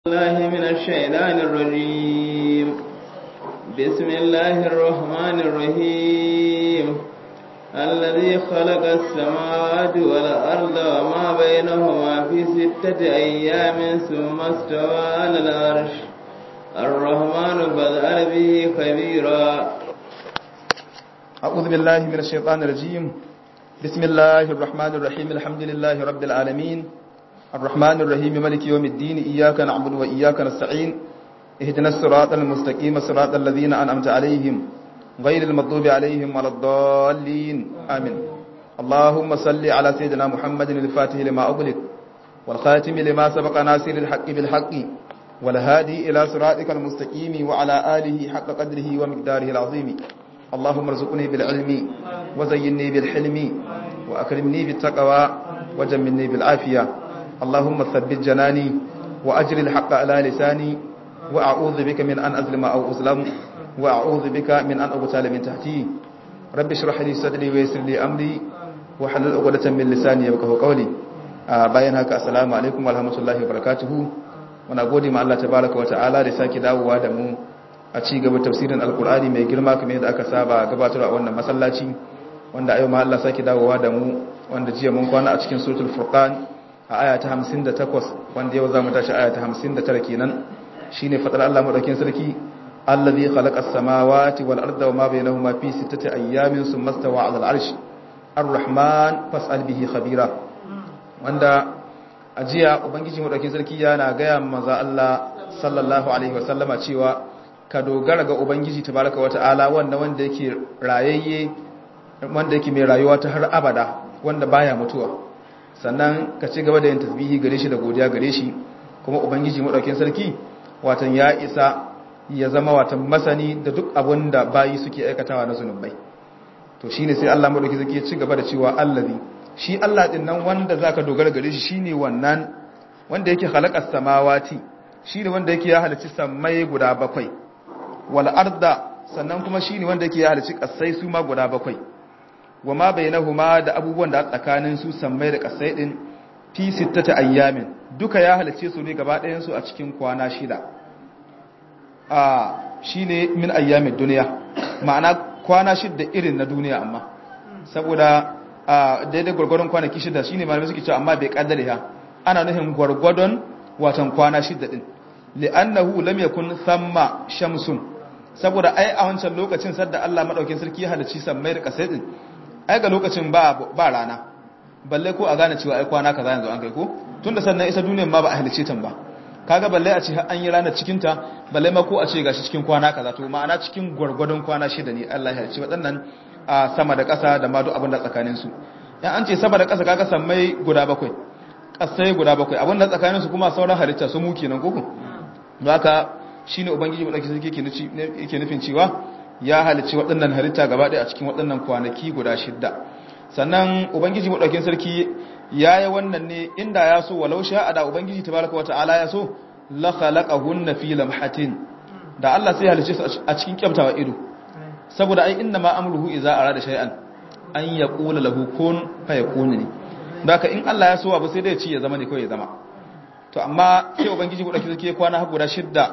الله من الشيطان الرجيم بسم الله الرحمن الرحيم الذي خلق السماوات والأرض وما بينهما في ستة أيام ثم استوى على العرش الرحمن فاسأل به خبيرا أعوذ بالله من الشيطان الرجيم بسم الله الرحمن الرحيم الحمد لله رب العالمين الرحمن الرحيم ملك يوم الدين إياك نعبد وإياك نستعين اهدنا الصراط المستقيم صراط الذين أنعمت عليهم غير المغضوب عليهم ولا الضالين آمين اللهم صل على سيدنا محمد الفاتح لما أغلق والخاتم لما سبق ناصر الحق بالحق والهادي إلى صراطك المستقيم وعلى آله حق قدره ومقداره العظيم اللهم ارزقني بالعلم وزيني بالحلم وأكرمني بالتقوى وجملني بالعافية اللهم ثبت جناني وأجر الحق على لساني وأعوذ بك من أن أظلم أو أظلم وأعوذ بك من أن أغتال من تحتي رب اشرح لي صدري ويسر لي أمري وحلل عقدة من لساني يفقهوا قولي bayan haka assalamu alaikum warahmatullahi wabarakatuh muna gode ma Allah tabaraka wa ta'ala da sake dawowa da mu a ci gaba tafsirin alkur'ani mai girma kamar yadda aka saba gabatarwa a wannan masallaci wanda ayo ma Allah sake dawowa da mu wanda jiya mun kwana a cikin suratul furqan a aya ta 58 wanda yau zamu tashi aya ta 59 kenan shine fadar Allah madaukin sarki allazi khalaqas samawati wal arda wama bainahuma fi sittati ayyamin thumma stawa 'ala al-'arsh ar-rahman fas'al bihi khabira wanda a jiya ubangiji madaukin sarki yana gaya manzo Allah sallallahu alaihi wasallama cewa ka dogara ga ubangiji tabaraka wata'ala wanda wanda yake rayayye wanda yake mai rayuwa ta har abada wanda baya mutuwa sannan ka ci gaba da yin tasbihi gare shi da godiya gare shi kuma ubangiji madaukin sarki watan ya isa ya zama watan masani da duk abin da bayi suke aikatawa na zunubai to shine sai Allah madaukin sarki ya ci gaba da cewa allazi shi Allah din nan wanda zaka dogara gare shi shine wannan wanda yake khalaqas samawati shine wanda yake ya halicci samai guda bakwai wal arda sannan kuma shine wanda yake ya halicci kasai su ma guda bakwai wa ma bainahuma da abubuwan da tsakanin su sammai da kasai din fi sittata ayyamin duka ya halicce su ne gaba ɗayan su a cikin kwana shida a shine min ayyamin duniya ma'ana kwana shida irin na duniya amma saboda a daidai gwargwadon kwanaki shida shine malamai suke cewa amma bai kaddare ha ana nufin gwargwadon watan kwana shida din li'annahu lam yakun thamma shamsun saboda ai a wancan lokacin sadda Allah madaukin sarki ya halicci sammai da kasai din ai ga lokacin ba ba rana balle ko a gane cewa ai kwana kaza yanzu an kai ko tunda sannan isa duniyar ma ba a halicce ta ba kaga balle a ce an yi ranar cikin ta balle ma ko a ce gashi cikin kwana kaza to ma'ana cikin gwargwadon kwana shida ne Allah ya halicci waɗannan a sama da ƙasa da ma duk abin da tsakanin su yan an ce sama da ƙasa kaga sammai guda bakwai ƙasai guda bakwai abin da tsakanin su kuma sauran halitta su mu kenan koko don haka shine ubangiji madauki sarki yake nufin cewa ya halicci waɗannan halitta gaba ɗaya a cikin waɗannan kwanaki guda shidda sannan ubangiji madaukin sarki ya yi wannan ne inda ya so walau sha'a da ubangiji tabaraka wa ta'ala ya so la khalaqahunna fi lamhatin da Allah sai halicce su a cikin kyamtawa ido saboda ai inna ma amruhu idza arada shay'an an yaqula lahu kun fayakun ne da haka in Allah ya so abu sai dai ya ci ya zama ne kawai ya zama to amma sai ubangiji madaukin sarki ya kwana guda shidda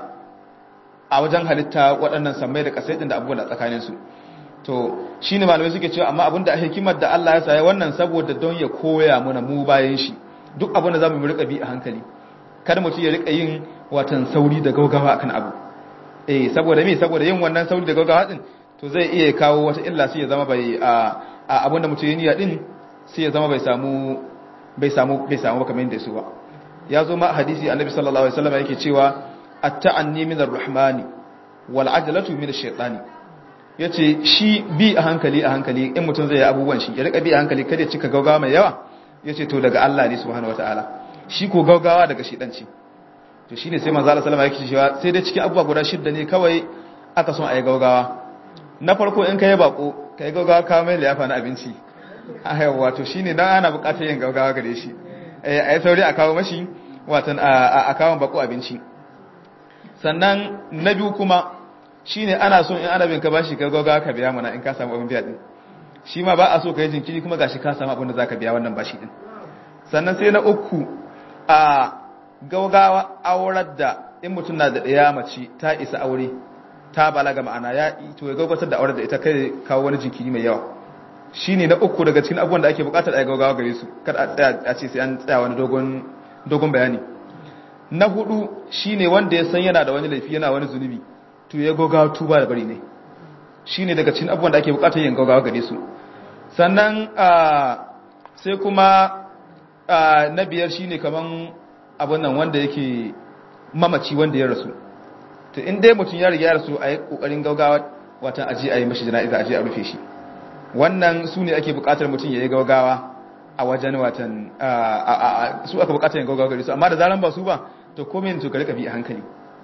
a wajen halitta waɗannan sammai da ƙasai da abubuwan da tsakaninsu to shi ne malamai suke cewa amma abinda a hikimar da Allah ya saya wannan saboda don ya koya mana mu bayan shi duk abin da za mu rika bi a hankali kada mutum ya rika yin watan sauri da gaugawa akan abu eh saboda me saboda yin wannan sauri da gaugawa din to zai iya kawo wata illa sai ya zama bai a abin da mutum ya niyya din sai ya zama bai samu bai samu bai samu kamar yadda su ba ya zo ma hadisi annabi sallallahu alaihi wasallam yake cewa at-ta'anni min ar-rahmani wal ajalatu min ash-shaytani yace shi bi a hankali a hankali in mutum zai yi abubuwan shi ya rika bi a hankali kada ya cika gaugawa mai yawa yace to daga Allah ne subhanahu wataala shi ko gaugawa daga shedanci to shine sai manzo Allah sallallahu alaihi wasallam yake cewa sai dai cikin abubuwa guda shidda ne kawai aka son ayi gaugawa na farko in kai bako kai gaugawa ka mai liyafa na abinci a yawa to shine dan ana bukatar yin gaugawa gare shi eh ayi sauri a kawo mashi watan a kawo bako abinci sannan na biyu kuma shi ne ana so in ana bin ka bashi gaggawa ka biya mana in ka samu abin biya din shi ma ba a so ka yi jinkiri kuma gashi ka samu abin da za ka biya wannan bashi din sannan sai na uku a gaugawa aurar da in mutum na da ɗaya mace ta isa aure ta balaga ma'ana ya to ya gaugatar da aurar da ita kai kawo wani jinkiri mai yawa shine na uku daga cikin abubuwan da ake bukatar a gaugawa gare su kada a tsaya a ce sai an tsaya wani dogon dogon bayani na hudu shine wanda ya san yana da wani laifi yana wani zunubi to ya gaugawa tuba da bari ne shine daga cikin abubuwan da ake bukatar yin gaugawa gare su sannan sai kuma na biyar shine kaman abun nan wanda yake mamaci wanda ya rasu to in dai mutum ya riga ya rasu a yi kokarin gaugawa watan aji a yi mashi jana'iza aji a rufe shi wannan su ne ake bukatar mutum ya yi gaugawa a wajen watan su aka bukatar yin gaugawa gari su amma da zaran ba su ba to komai to ka rika bi a hankali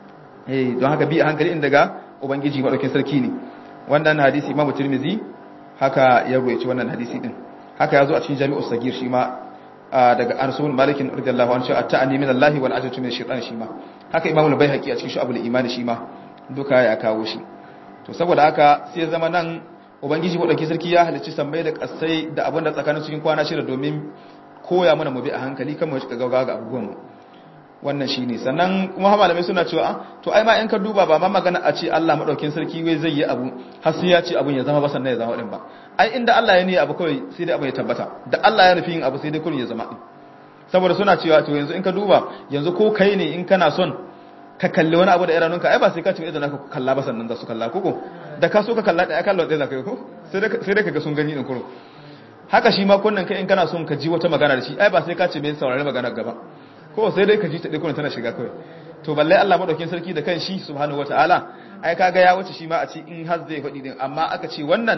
eh don haka bi a hankali in daga ubangiji madaukin sarki ne wannan hadisi imamu tirmizi haka ya ruwaici wannan hadisi din haka ya zo a cikin jami'u sagir shi ma daga arsul malikin radiyallahu anhu cewa ta'ani min Allah wal ajatu min shaytan shi ma haka imamu al-baihaqi a cikin shu'abul iman shi ma duka ya kawo shi to saboda haka sai zama nan ubangiji madauki sarki ya halicci sammai da kasai da abin da tsakanin cikin kwana shida domin koya mana mu bi a hankali kan mu shiga gaugawa ga abubuwan mu wannan shine sannan kuma malamai suna cewa to ai ma in ka duba ba ma magana a ce Allah madaukin sarki wai zai yi abu har sai ya ce abun ya zama ba sannan ya zama din ba ai inda Allah ya ne abu kawai sai dai abu ya tabbata da Allah ya nufi yin abu sai dai kullun ya zama din saboda suna cewa to yanzu in ka duba yanzu ko kai ne in kana son ka kalli wani abu da idanunka ai ba sai ka ce idan ka kalla ba sannan da su kalla koko da ka so ka kalla da ya kalla da zaka ko sai dai sai dai kaga sun gani din kuro haka shi ma kunnan kai in kana son ka ji wata magana da shi ai ba sai ka ce me saurari magana gaba ko sai dai ka ji ta dai kullun tana shiga kawai to balle Allah madaukin sarki da kan shi subhanahu wataala ai kaga ya wuce shi ma a ce in har zai faɗi din amma aka ce wannan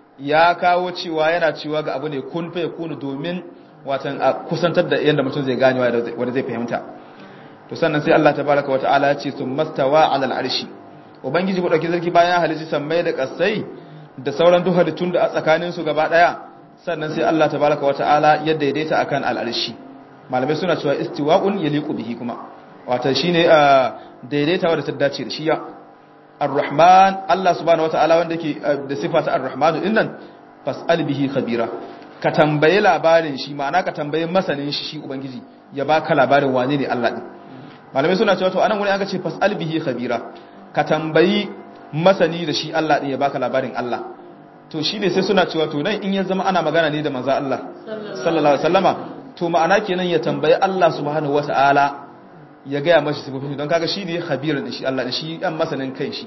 ya kawo cewa yana cewa ga abu ne kun fa yakunu domin watan a kusantar da yanda mutum zai gane wanda zai fahimta to sannan sai Allah tabaraka wa ta'ala ya ce summastawa 'ala al-arshi ubangiji ku dauki sarki bayan halici sammai da kasai da sauran duk halittun da a tsakanin su gaba daya sannan sai Allah tabaraka wa ta'ala ya daidaita akan al-arshi malamai suna cewa istiwa'un yaliqu bihi kuma wato shine daidaita wanda ta dace da shi ya ar-rahman Allah subhanahu wa ta'ala wanda yake da sifata ar-rahmanu dinnan fas'al bihi khabira ka tambaye labarin shi ma'ana ka tambaye masanin shi shi ubangiji ya baka labarin wane ne Allah din malamai suna cewa to anan wani aka ce fas'al bihi khabira ka tambayi masani da shi Allah din ya baka labarin Allah to shine sai suna cewa to nan in ya zama ana magana ne da manzo Allah sallallahu alaihi wasallama to ma'ana kenan ya tambayi Allah subhanahu wataala ya gaya mashi sifofin don kaga shi ne khabirin shi Allah shi dan masanin kai shi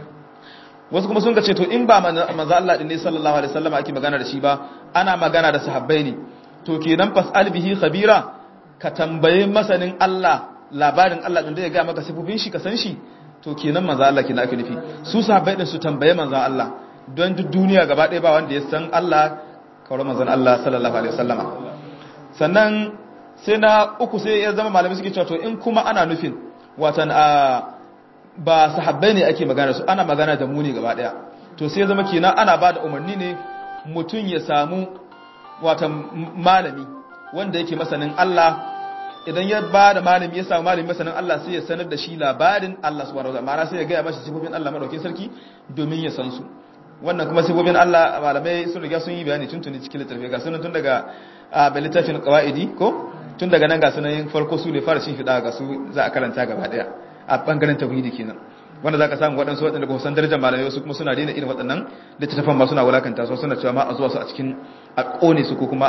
wasu kuma sun ga ce to in ba manzo Allah din ne sallallahu alaihi wasallama ake magana da shi ba ana magana da sahabbai ne to kenan fas'al bihi khabira ka tambaye masanin Allah labarin Allah din da ya ga maka sifofin shi ka san shi to kenan manzo Allah kenan ake nufi su sahabbai din su tambaye manzo Allah don duk duniya gaba ɗaya ba wanda ya san Allah kawai manzon Allah sallallahu alaihi wasallama sannan sai na uku sai ya zama malamai suke cewa to in kuma ana nufin watan a ba sahabbai ne ake magana su ana magana da mu ne gaba ɗaya to sai ya zama kenan ana ba da umarni ne mutum ya samu watan malami wanda yake masanin Allah idan ya ba da malami ya samu malami masanin Allah sai ya sanar da shi labarin Allah subhanahu wa ta'ala sai ya gaya mashi sifofin Allah madaukakin sarki domin ya san su wannan kuma sifofin Allah malamai sun riga sun yi bayani tun tuni cikin littafi ga sunan tun daga a littafin qawaidi ko tun daga nan ga sunan farko su ne fara cin fida ga su za a karanta gaba daya a bangaren tauhidi kenan wanda zaka samu waɗansu waɗanda ba san darajar malamai wasu kuma suna daina irin waɗannan littattafan ba suna wulakanta su suna cewa ma a zuwa su a cikin a kone su ko kuma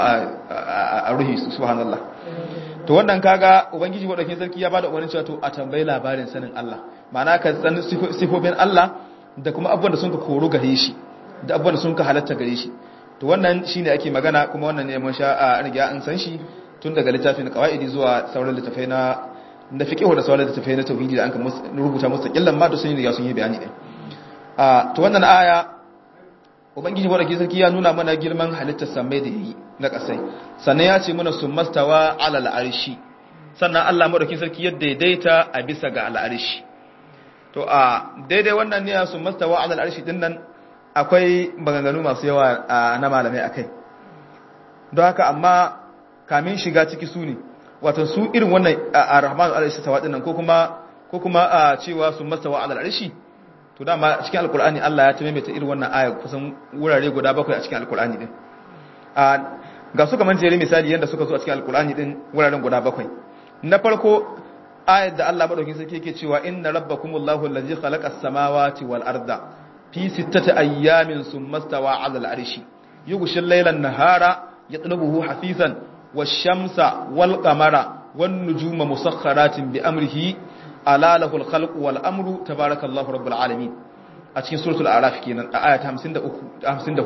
a ruhi su subhanallah to wannan kaga ubangiji wadaukin sarki ya bada umarnin cewa to a tambayi labarin sanin Allah ma'ana ka san sifofin Allah da kuma abubuwan da sun ka koro gare shi da abubuwan da sun ka halatta gare shi to wannan shine ake magana kuma wannan ne mun sha a riga an san shi tun daga littafin qawaidi zuwa sauran littafai na na fiqh da sauran littafai na tauhidi da an ka rubuta mustaqillan ma da sun riga sun yi bayani din a to wannan aya ubangiji wadda sarki ya nuna mana girman halittar samai da yayi na kasai sannan ya ce mana summastawa ala al'arshi sannan Allah madaukin sarki ya daidaita a bisa ga al'arshi to a daidai wannan ne summastawa ala al'arshi din nan akwai maganganu masu yawa na malamai akai don haka amma kamin shiga ciki su ne wato su irin wannan ar-rahmanu al'arshi tawa din nan ko kuma ko kuma cewa summastawa ala al'arshi to dama cikin alkur'ani Allah ya taimaita irin wannan aya kusan wurare guda bakwai a cikin alkur'ani din a ga su kaman jere misali yanda suka zo a cikin alkur'ani din wuraren guda bakwai na farko ayat da Allah madaukin sarki yake cewa inna rabbakumullahu allazi khalaqas samawati wal arda fi sittati ayyamin thumma stawa 'ala al-arshi yughshil layla an-nahara yatlubuhu hafifan wash-shamsa wal-qamara wan-nujuma musakhkharatin bi amrihi ala lahul khalqu wal amru tabarakallahu rabbul alamin a cikin suratul a'raf kenan a aya ta 53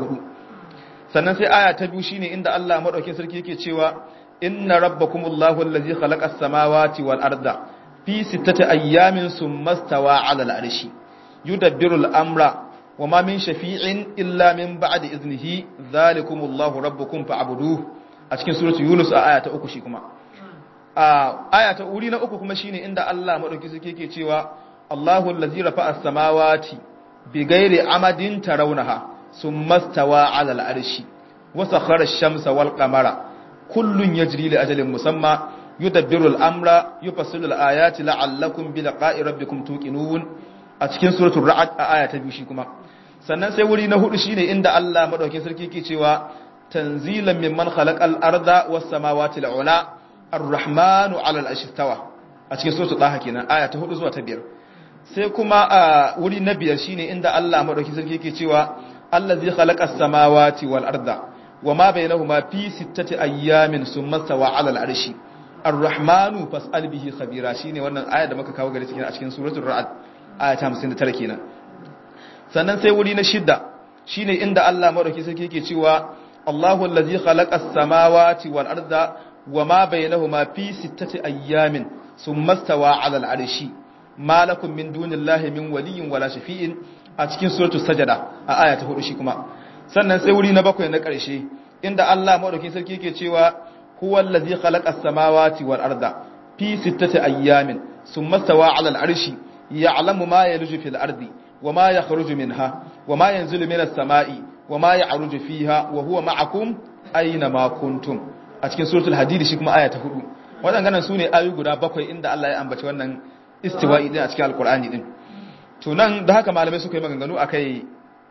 54 sannan sai aya ta biyu shine inda Allah madaukin sarki yake cewa inna rabbakumullahu allazi khalaqas samawati wal arda fi sittati ayyamin summa stawa 'ala al-'arshi yudabbiru al-amra wama min shafi'in illa min ba'di iznihi dhalikumullahu rabbukum fa'buduhu a cikin suratul yunus a aya ta uku shi kuma a aya ta uri na uku kuma shine inda Allah madauki suke yake cewa Allahu allazi rafa'a as-samawati bighairi amadin tarawnaha summa stawa 'ala al-'arshi wa sakhara ash-shamsa wal qamara kullun yajri li ajalin musamma yudabbiru al-amra yufassilu al-ayati la'allakum bi liqa'i rabbikum tuqinun a cikin suratul ra'd a aya ta biyu shi kuma sannan sai wuri na hudu shine inda Allah madaukakin sarki yake cewa tanzilan mimman khalaqal arda was samawati al-ula ar-rahmanu 'ala al-arshi istawa a cikin suratul daha kenan aya ta hudu zuwa ta biyar sai kuma a wuri na biyar shine inda Allah madaukakin sarki yake cewa allazi khalaqas samawati wal arda wama bainahuma fi sittati ayyamin summa stawa 'ala al-arshi ar-rahmanu fas'al bihi khabira shine wannan aya da muka kawo gare cikin a cikin suratul ra'd aya ta 59 kenan sannan sai wuri na shidda shine inda Allah madauki sarki yake cewa Allahu allazi khalaqas samawati wal arda wama bainahuma fi sittati ayyamin summa stawa 'ala al-arshi ma lakum min dunillahi min waliyyin wala shafi'in a cikin suratul sajada a aya ta 4 shi kuma sannan sai wuri na bakwai na ƙarshe inda Allah madauki sarki yake cewa huwa allazi khalaqas samawati wal arda fi sittati ayyamin summa stawa 'ala al-arshi ya'lamu ma yalju fil ardi wama yakhruju minha wama yanzilu minas sama'i wama ya'ruju fiha wa huwa ma'akum aina ma kuntum a cikin suratul hadid shi kuma aya ta 4 wadannan sune ayoyi guda bakwai inda Allah ya ambaci wannan istiwa'i din a cikin alqur'ani din to nan da haka malamai suka yi maganganu akai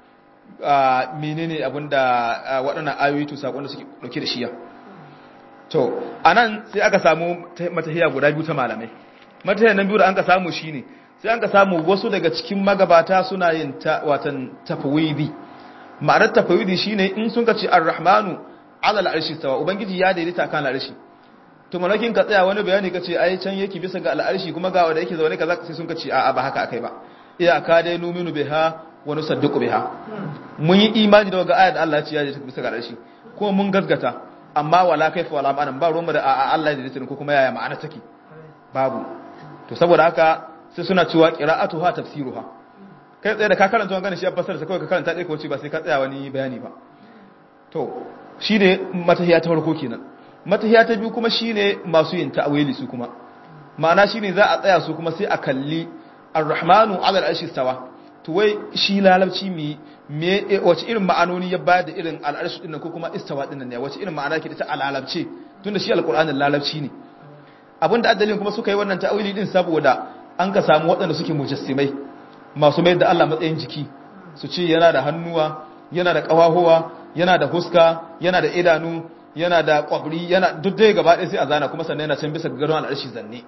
menene abinda waɗannan ayoyi to sakon da suke dauke da shiya to anan sai aka samu matahiya guda biyu ta malamai matahiyan nan biyu da an ka samu shine sai an ka samu wasu daga cikin magabata suna yin ta watan tafwidi ma'anar tafwidi shine in sun ka ce ar-rahmanu ala al-arshi tawa ubangiji ya daidaita kan al-arshi to malakin ka tsaya wani bayani ka ce ai can yake bisa ga al-arshi kuma ga wanda yake zaune kaza sai sun ka ce a'a ba haka akai ba iyaka dai numinu biha wa nusaddiqu biha mun yi imani da ga ayat Allah ya ce ya daidaita bisa ga al-arshi ko mun gaskata amma wala kaifa wala ma'anan ba ruwan da a'a Allah ya daidaita ko kuma yaya ma'ana take babu to saboda haka sai suna cewa qira'atuha tafsiruha kai tsaye da ka karanta wannan shi ya fassara sai kawai ka karanta dai ko ce ba sai ka tsaya wani bayani ba to shine matahiya ta farko kenan matahiya ta biyu kuma shine masu yin ta'wili su kuma ma'ana shine za a tsaya su kuma sai a kalli ar-rahmanu 'ala al-arshi stawa to wai shi lalabci mi me wace irin ma'anoni ya bayar da irin al-arshi din ko kuma istawa din ne wace irin ma'ana ke da ta alalabce tunda shi al-qur'anin lalabci ne abinda addalin kuma suka yi wannan ta'wili din saboda an ka samu waɗanda suke mujassimai masu mai da Allah matsayin jiki su ce yana da hannuwa yana da ƙawahuwa yana da huska yana da idanu yana da ƙwabri yana duk dai gaba ɗaya sai a zana kuma sannan yana can bisa gadon al'arshi zanne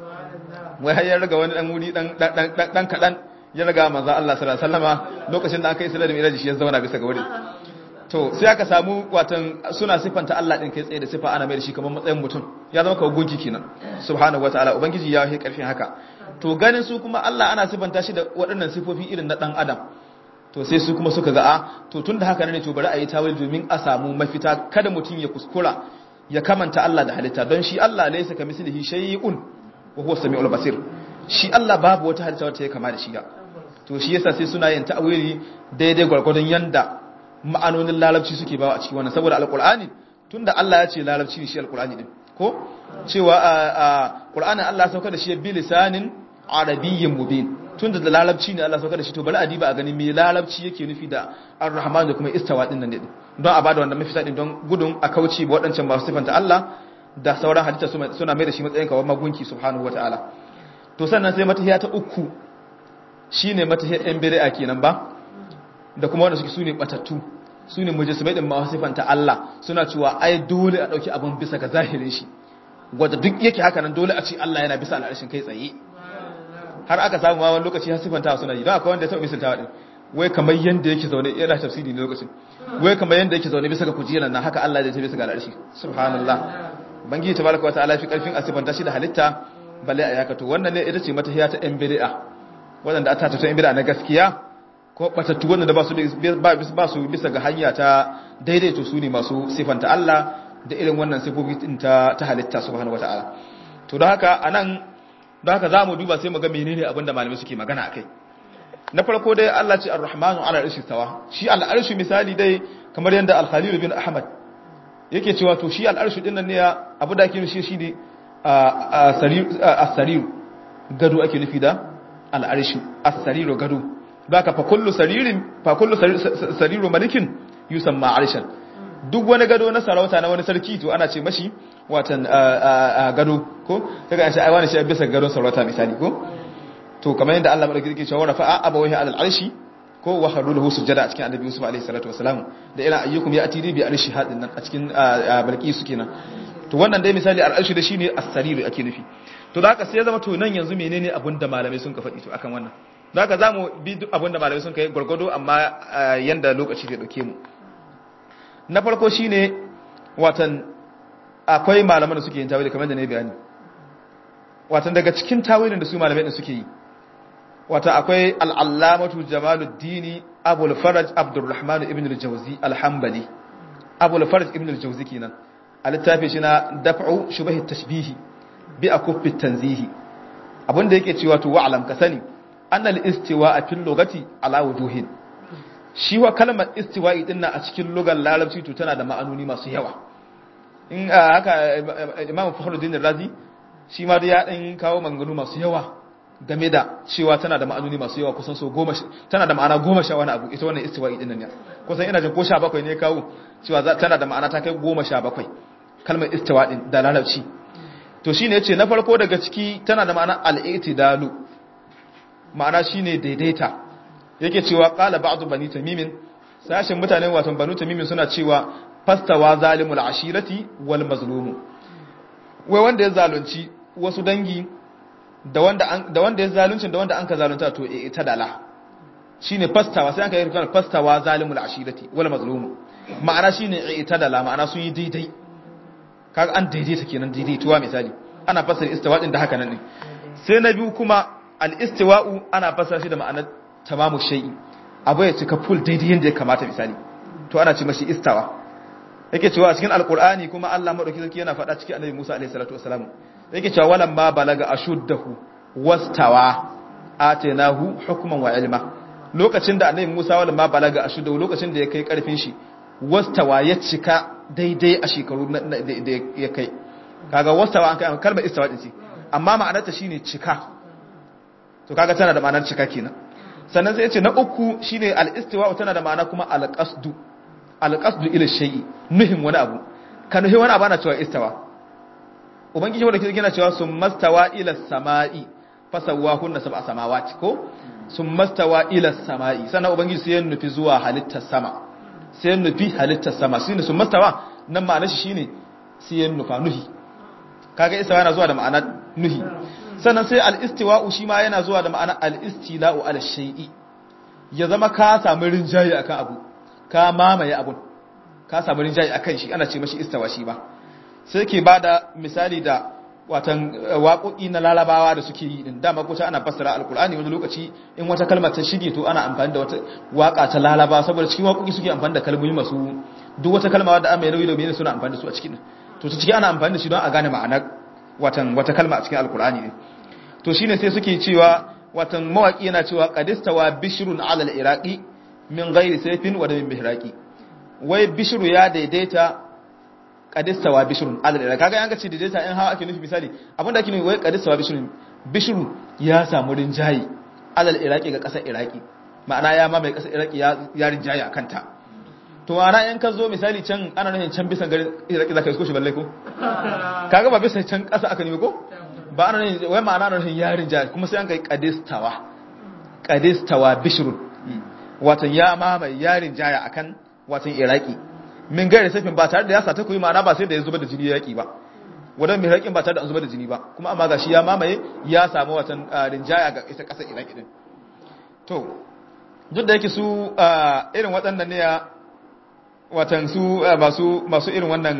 wai har ya raga wani ɗan wuri ɗan kaɗan ya raga manzo Allah sallallahu alaihi wasallama lokacin da aka yi sallar miraji shi ya zauna bisa ga wurin to sai aka samu watan suna siffanta Allah din kai tsaye da siffa ana mai da shi kamar matsayin mutum ya zama kawai gunki kenan subhanahu wataala ubangiji ya yi karfin haka to ganin su kuma Allah ana siffanta shi da waɗannan sifofi irin na dan adam to sai su kuma suka ga a to tunda haka ne to bari a yi tawil domin a samu mafita kada mutum ya kuskura ya kamanta Allah da halitta don shi Allah laysa kamislihi shay'un wa huwa samiul basir shi Allah babu wata halitta wacce ya kama da shi ga to shi yasa sai suna yin ta'awili daidai gwargwadon yanda ma'anonin larabci suke bawa a cikin wannan saboda alqur'ani tunda Allah ya ce larabci ne shi alqur'ani din ko cewa a qur'anin Allah sauka da shi bi lisanin arabiyyin mubin tunda da larabci ne Allah sauka da shi to bari a diba a gani me larabci yake nufi da ar-rahman da kuma istawa din nan ne don a bada wannan mafita din don gudun a kauce ba waɗancan masu sifanta Allah da sauran hadita suna mai da shi matsayin kawai magunki subhanahu wataala to sannan sai matahiya ta uku shine matahiyar yan bid'a kenan ba da kuma wanda suke sune batattu sune mujassimai din ma sifanta Allah suna cewa ai dole a dauki abun bisa ga zahirin shi wanda duk yake haka nan dole a ce Allah yana bisa al'arshin kai tsaye har aka samu ma wani lokaci har sifanta suna yi don akwai wanda ya taɓa misaltawa din wai kamar yanda yake zaune yana tafsiri ne lokacin wai kamar yanda yake zaune bisa ga kujerar nan haka Allah zai tafi bisa ga al'arshi subhanallah bangi tabaraka wa ta'ala fi karfin asifanta shi da halitta balle a yaka to wannan ne ita ce mata hiya ta yan bid'a wanda ata ta yan bid'a na gaskiya ko batattu wanda ba su ba su bisa ga hanya ta daidaito su ne masu sifanta Allah da irin wannan sifofi ta ta halitta subhanahu wa ta'ala to don haka anan don haka zamu duba sai mu ga menene abinda malamai suke magana akai na farko dai Allah ce ar-rahmanu ala arshi tawa shi al-arshi misali dai kamar yanda al-khalil bin ahmad yake cewa to shi al-arshi din nan ne abu da ake nufi shi ne as-sarir gado ake nufi da al-arshi as-sarir gado baka fa kullu saririn fa kullu sariru malikin yusamma arshan duk wani gado na sarauta na wani sarki to ana ce mashi watan gado ko kaga an ce ai wani shi bisa gadon sarauta misali ko to kamar yadda Allah madauki yake cewa rafa'a abawahi alal arshi ko wa haru lahu sujada a cikin annabi Yusuf alaihi salatu wasalam da ila ayyukum ya atiri bi arshi hadin nan a cikin balqisu kenan to wannan dai misali al arshi da shine as-sarir ake nufi to da haka sai ya zama to nan yanzu menene abin da malamai sun ka faɗi to akan wannan da haka zamu bi duk abin da malamai sun kai gurgudo amma yanda lokaci zai dauke mu na farko shine watan akwai malaman da suke yin tawili kamar da ne bayani watan daga cikin tawilin da su malamai din suke yi wata akwai al'allamatu jamaluddini abul faraj abdurrahman ibn al-jawzi al-hambali abul faraj ibn al-jawzi kenan a littafi shi na daf'u shubahi tashbihi bi akuffi tanzihi abinda yake cewa to wa'lam ka sani anna al-istiwa a fil lugati ala wujuhin shi wa kalmar istiwa'i din a cikin lugar larabci to tana da ma'anoni masu yawa in haka imam fakhruddin razi shi ma da ya dan kawo maganganu masu yawa game da cewa tana da ma'anoni masu yawa kusan so goma tana da ma'ana goma sha wani abu ita wannan istiwa'i din nan ne kusan ina jin ko sha bakwai ne kawo cewa tana da ma'ana ta kai goma sha bakwai kalmar istiwa din da larabci to shine yace na farko daga ciki tana da ma'ana al-i'tidalu ma'ana shine daidaita yake cewa qala ba'du bani tamimin sashin mutanen watan banu tamimin suna cewa fastawa zalimul ashirati wal mazlumu wai wanda ya zalunci wasu dangi da wanda ya zaluncin da wanda an ka zalunta to e ta dala shine fastawa sai an ka yi rikon fastawa zalimul ashirati wal mazlumu ma'ana shine e ta dala ma'ana sun yi daidai kaga an daidaita kenan daidaituwa misali ana fasara istiwa din da haka nan ne sai na biyu kuma al istiwa'u ana fasara shi da ma'anar tamamu shay'i abu ya cika full daidai yanda ya kamata misali to ana ce mashi istawa yake cewa a cikin alqur'ani kuma Allah madauki sarki yana faɗa cikin annabi Musa alaihi salatu wasalam yake cewa walan ma balaga ashuddahu wastawa atainahu hukman wa ilma lokacin da annabi Musa walan ma balaga ashuddahu lokacin da ya kai karfin shi wastawa ya cika daidai a shekaru da ya kai kaga wastawa an kai kalmar istawa din ce amma ma'anarta shine cika to kaga tana da ma'anar cika kenan sannan sai ya ce na uku shine al-istiwa tana da ma'ana kuma al-qasdu al-qasdu ila shay'i nuhin wani abu ka nuhi wani abu ana cewa istawa ubangiji wanda ke gina cewa sun mastawa ila sama'i fasawa hunna sab'a samawati ko sun mastawa ila sama'i sannan ubangiji sai ya nufi zuwa halittar sama sai ya nufi halittar sama shine sun mastawa nan ma'anar shi shine sai ya nufa nuhi kaga istawa yana zuwa da ma'anar nuhi sannan sai al-istiwa'u shi ma yana zuwa da ma'anar al-istila'u ala shay'i ya zama ka samu rinjaye akan abu ka mamaye abun ka samu rinjaye akan shi ana ce mashi istawa shi ba sai ke ba da misali da watan waƙoƙi na larabawa da suke yi din dama kuta ana fassara alkur'ani wani lokaci in wata kalmar ta shige to ana amfani da wata waƙa ta larabawa saboda cikin waƙoƙi suke amfani da kalmomi masu duk wata kalma wadda amma nauyi da mai suna amfani da su a cikin to ta ciki ana amfani da shi don a gane ma'anar watan wata kalma a cikin alkur'ani ne to shine sai suke cewa watan mawaki yana cewa qadistawa bishrun ala al-iraqi min ghairi sayfin wa min bihraqi wai bishru ya daidaita qadistawa bishrun ala al kaga yanka ce daidaita in hawa ake nufi misali abinda ake nufi wai qadistawa bishrun bishru ya samu rinjayi ala al-iraqi ga kasar iraqi ma'ana ya ma mai kasar iraqi ya ya rinjayi akan ta to ana in ka zo misali can ana nufin can bisan garin iraqi zaka isko shi balle ko kaga ba bisa can kasa aka nemi ko ba ana nufin wai ma'ana ana nufin ya rinjayi kuma sai an kai qadistawa qadistawa bishrun watan ya mamaye yarin jaya akan watan iraki min gare safin ba tare da ya sata kuyi ma'ana ba sai da ya zuba da jini yaki ba wadan mai haƙin ba tare da an zubar da jini ba kuma amma gashi ya mamaye ya samu watan rinjaya ga ita ƙasar iraki din to duk da yake su irin waɗannan ne watan su masu masu irin wannan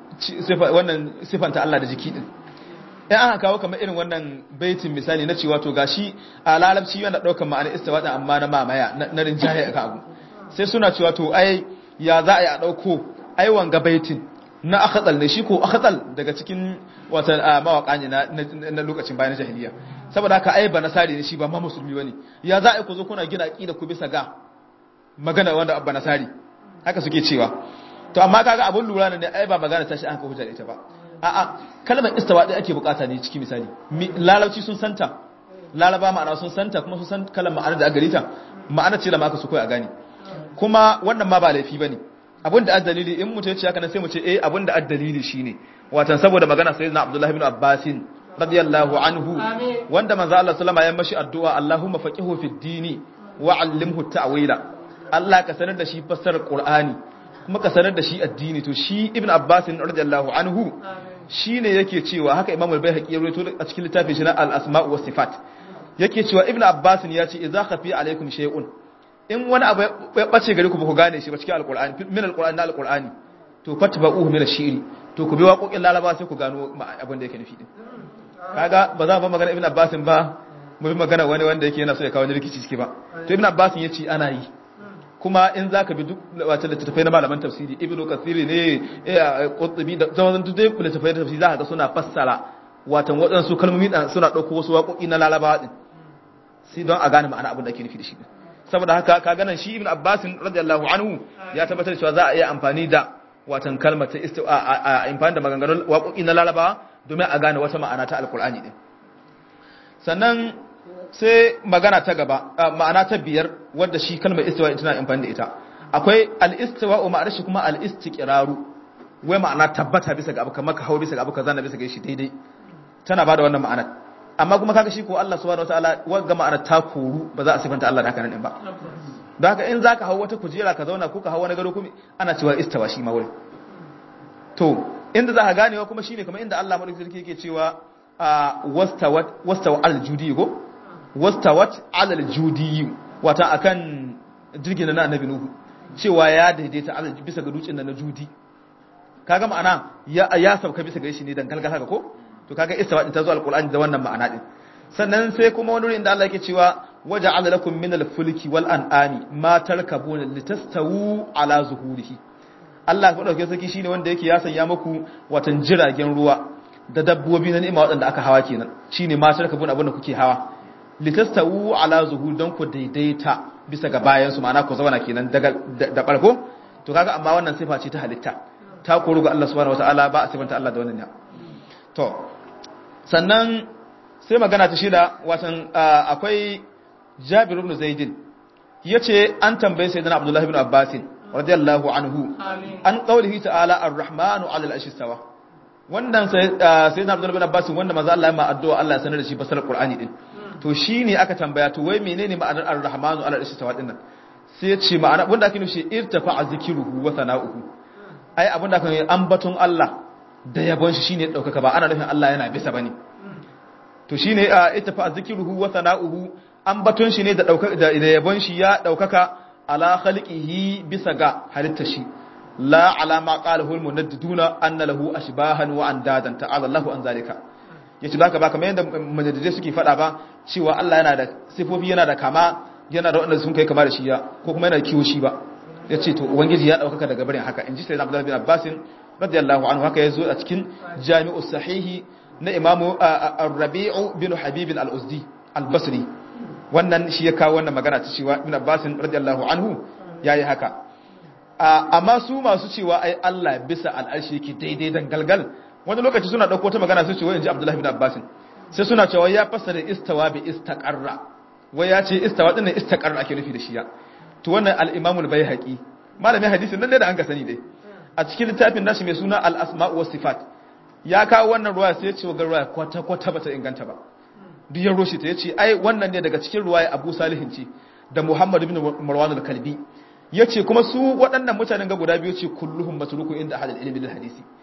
wannan sifanta Allah da jiki din in aka kawo kamar irin wannan baitin misali na cewa to gashi a lalabci yana daukar ma'ana istiwa din amma na mamaya na rinjaye ka abu sai suna cewa to ai ya za a yi a dauko ai wanga baitin na akhatsal ne shi ko akhatsal daga cikin watan mawaka ne na lokacin bayan jahiliya saboda haka ai ba nasari ne shi ba ma musulmi bane ya za a yi ku zo kuna gina aqida ku bisa ga magana wanda abba nasari haka suke cewa to amma kaga abun lura ne ai ba magana ta shi aka hujja da ita ba a'a kalmar istawa din ake bukata ne cikin misali lalauci sun santa lalaba ma'ana sun santa kuma sun san kalmar ma'ana da aka garita ma'ana ce da ma aka su koyi a gane kuma wannan ma ba laifi bane abin da addalili in mutum ya ce haka nan sai mu ce eh abin da addalili shine watan saboda magana sayyidina abdullahi ibn abbasin radiyallahu anhu wanda manzo Allah sallama ya mashi addu'a Allahumma faqihu fid dini wa 'allimhu ta'wila Allah ka sanar da shi fassarar Qur'ani kuma ka sanar da shi addini to shi ibn Abbas radiyallahu anhu shine yake cewa haka Imam al-Baihaqi ya rawaito a cikin littafin shi na al-Asma' wa Sifat yake cewa ibn Abbas ya ce idza khafi alaikum shay'un in wani abu ya bace gare ku ba ku gane shi ba cikin al-Qur'ani min al-Qur'ani na al-Qur'ani to fatba'uhu min ash-shi'ri to ku bi waƙoƙin Laraba sai ku gano abin da yake nufi din kaga ba za mu magana ibn Abbas ba mu bi magana wani wanda yake yana so ya kawo ni rikici ciki ba to ibn Abbas ya ce ana yi kuma in za ka bi duk wata littattafai na malaman tafsiri ibn kathiri ne qutbi da zaman duk dai littattafai tafsiri za ka ga suna fassara watan waɗansu kalmomi suna ɗauko wasu waƙoƙi na lalabawa din sai don a gane ma'ana abin da ake nufi da shi saboda haka ka ganan shi ibn abbas radiyallahu anhu ya tabbatar cewa za a iya amfani da watan kalmar ta istiwa a amfani da maganganun waƙoƙi na lalabawa domin a gane wata ma'ana ta alkur'ani din sannan sai magana ta gaba ma'ana ta biyar wadda shi kalmar istiwa tana amfani da ita akwai al-istiwa wa ma'anar shi kuma al-istiqraru wai ma'ana tabbata bisa ga abu kamar ka hawo bisa ga abu kaza na bisa ga shi daidai tana bada wannan ma'anar amma kuma kaga shi ko Allah subhanahu wataala wanga ma'anar ta koru ba za a sifanta Allah da haka nan ba don haka in zaka hawo wata kujera ka zauna ko ka hawo wani gado kuma ana cewa istawa shi ma wuri to inda za ka ganewa kuma shine kamar inda Allah madaukakin sarki yake cewa wastawat wastawa al-judi go wastawat alal judi wata akan jirgin na annabi nuhu cewa ya daidaita alal bisa ga dutsen na judi kaga ma'ana ya ya sauka bisa ga shi ne dan galgal haka ko to kaga istawa din ta zo alqur'ani da wannan ma'ana din sannan sai kuma wani wurin da Allah yake cewa waja'ala lakum min al-fulki wal an'ami ma tarkabuna litastawu ala zuhurihi Allah ko dauke saki shine wanda yake ya sanya muku watan jiragen ruwa da dabbobi na ni'ima waɗanda aka hawa kenan shine ma tarkabuna abin da kuke hawa litastawu ala zuhur don ku daidaita bisa ga bayan su ma'ana ku zauna kenan daga da barko to kaga amma wannan sifa ce ta halitta ta koru ga Allah subhanahu wataala ba a sifanta Allah da wannan ne to sannan sai magana ta shida watan akwai Jabir ibn Zaid yace an tambaye sayyidina Abdullah ibn Abbas radiyallahu anhu an qawlihi ta'ala ar-rahmanu 'ala al-arshi istawa wannan sayyidina Abdullah ibn Abbas wanda manzo Allah ya ma addu'a Allah ya sanar da shi fasar Qur'ani din to shi ne aka tambaya to wai menene ma'anar ar-rahmanu ala istiwa dinnan sai ya ce ma'ana wanda ake nufi irtafa zikruhu wa sana'uhu ai abinda aka yi ambaton Allah da yabon shi shine daukaka ba ana nufin Allah yana bisa bane to shine irtafa zikruhu wa sana'uhu ambaton shi ne da daukaka da yabon shi ya daukaka ala khalqihi bisa ga halitta shi la ala ma qalahu al-munaddiduna anna lahu ashbahan wa andadan ta'ala Allahu an zalika yace baka ba kamar yadda mujaddidai suke faɗa ba cewa Allah yana da sifofi yana da kama yana da wanda sun kai kama da shi ya ko kuma yana da kiwo shi ba yace to ubangiji ya daukaka daga barin haka inji sayyidina Abdullah bin Abbas radiyallahu anhu haka yazo a cikin Jami'u Sahihi na Imam Ar-Rabi'u bin Habib al-Uzdi al-Basri wannan shi ya kawo wannan magana ta cewa Ibn Abbas radiyallahu anhu yayi haka amma su masu cewa ai Allah bisa al'arshi yake daidai dan galgal wani lokaci suna ɗauko ta magana su ce wai in ji abdullahi bin abbasin sai suna cewa ya fassara istawa bi istaqarra wai ya ce istawa din ne istaqarra ake nufi da shi ya to wannan al-imam al-baihaqi malamin hadisin nan ne da an ka sani dai a cikin littafin nashi mai suna al-asma' wa sifat ya kawo wannan ruwaya sai ya ce ga ruwaya kwata kwata bata inganta ba duk ya roshi ta yace ai wannan ne daga cikin ruwaya Abu Salihin ce da Muhammad ibn Marwan al-Kalbi yace kuma su waɗannan mutanen ga guda biyu ce kulluhum matrukun inda ahadul ilmi bil hadisi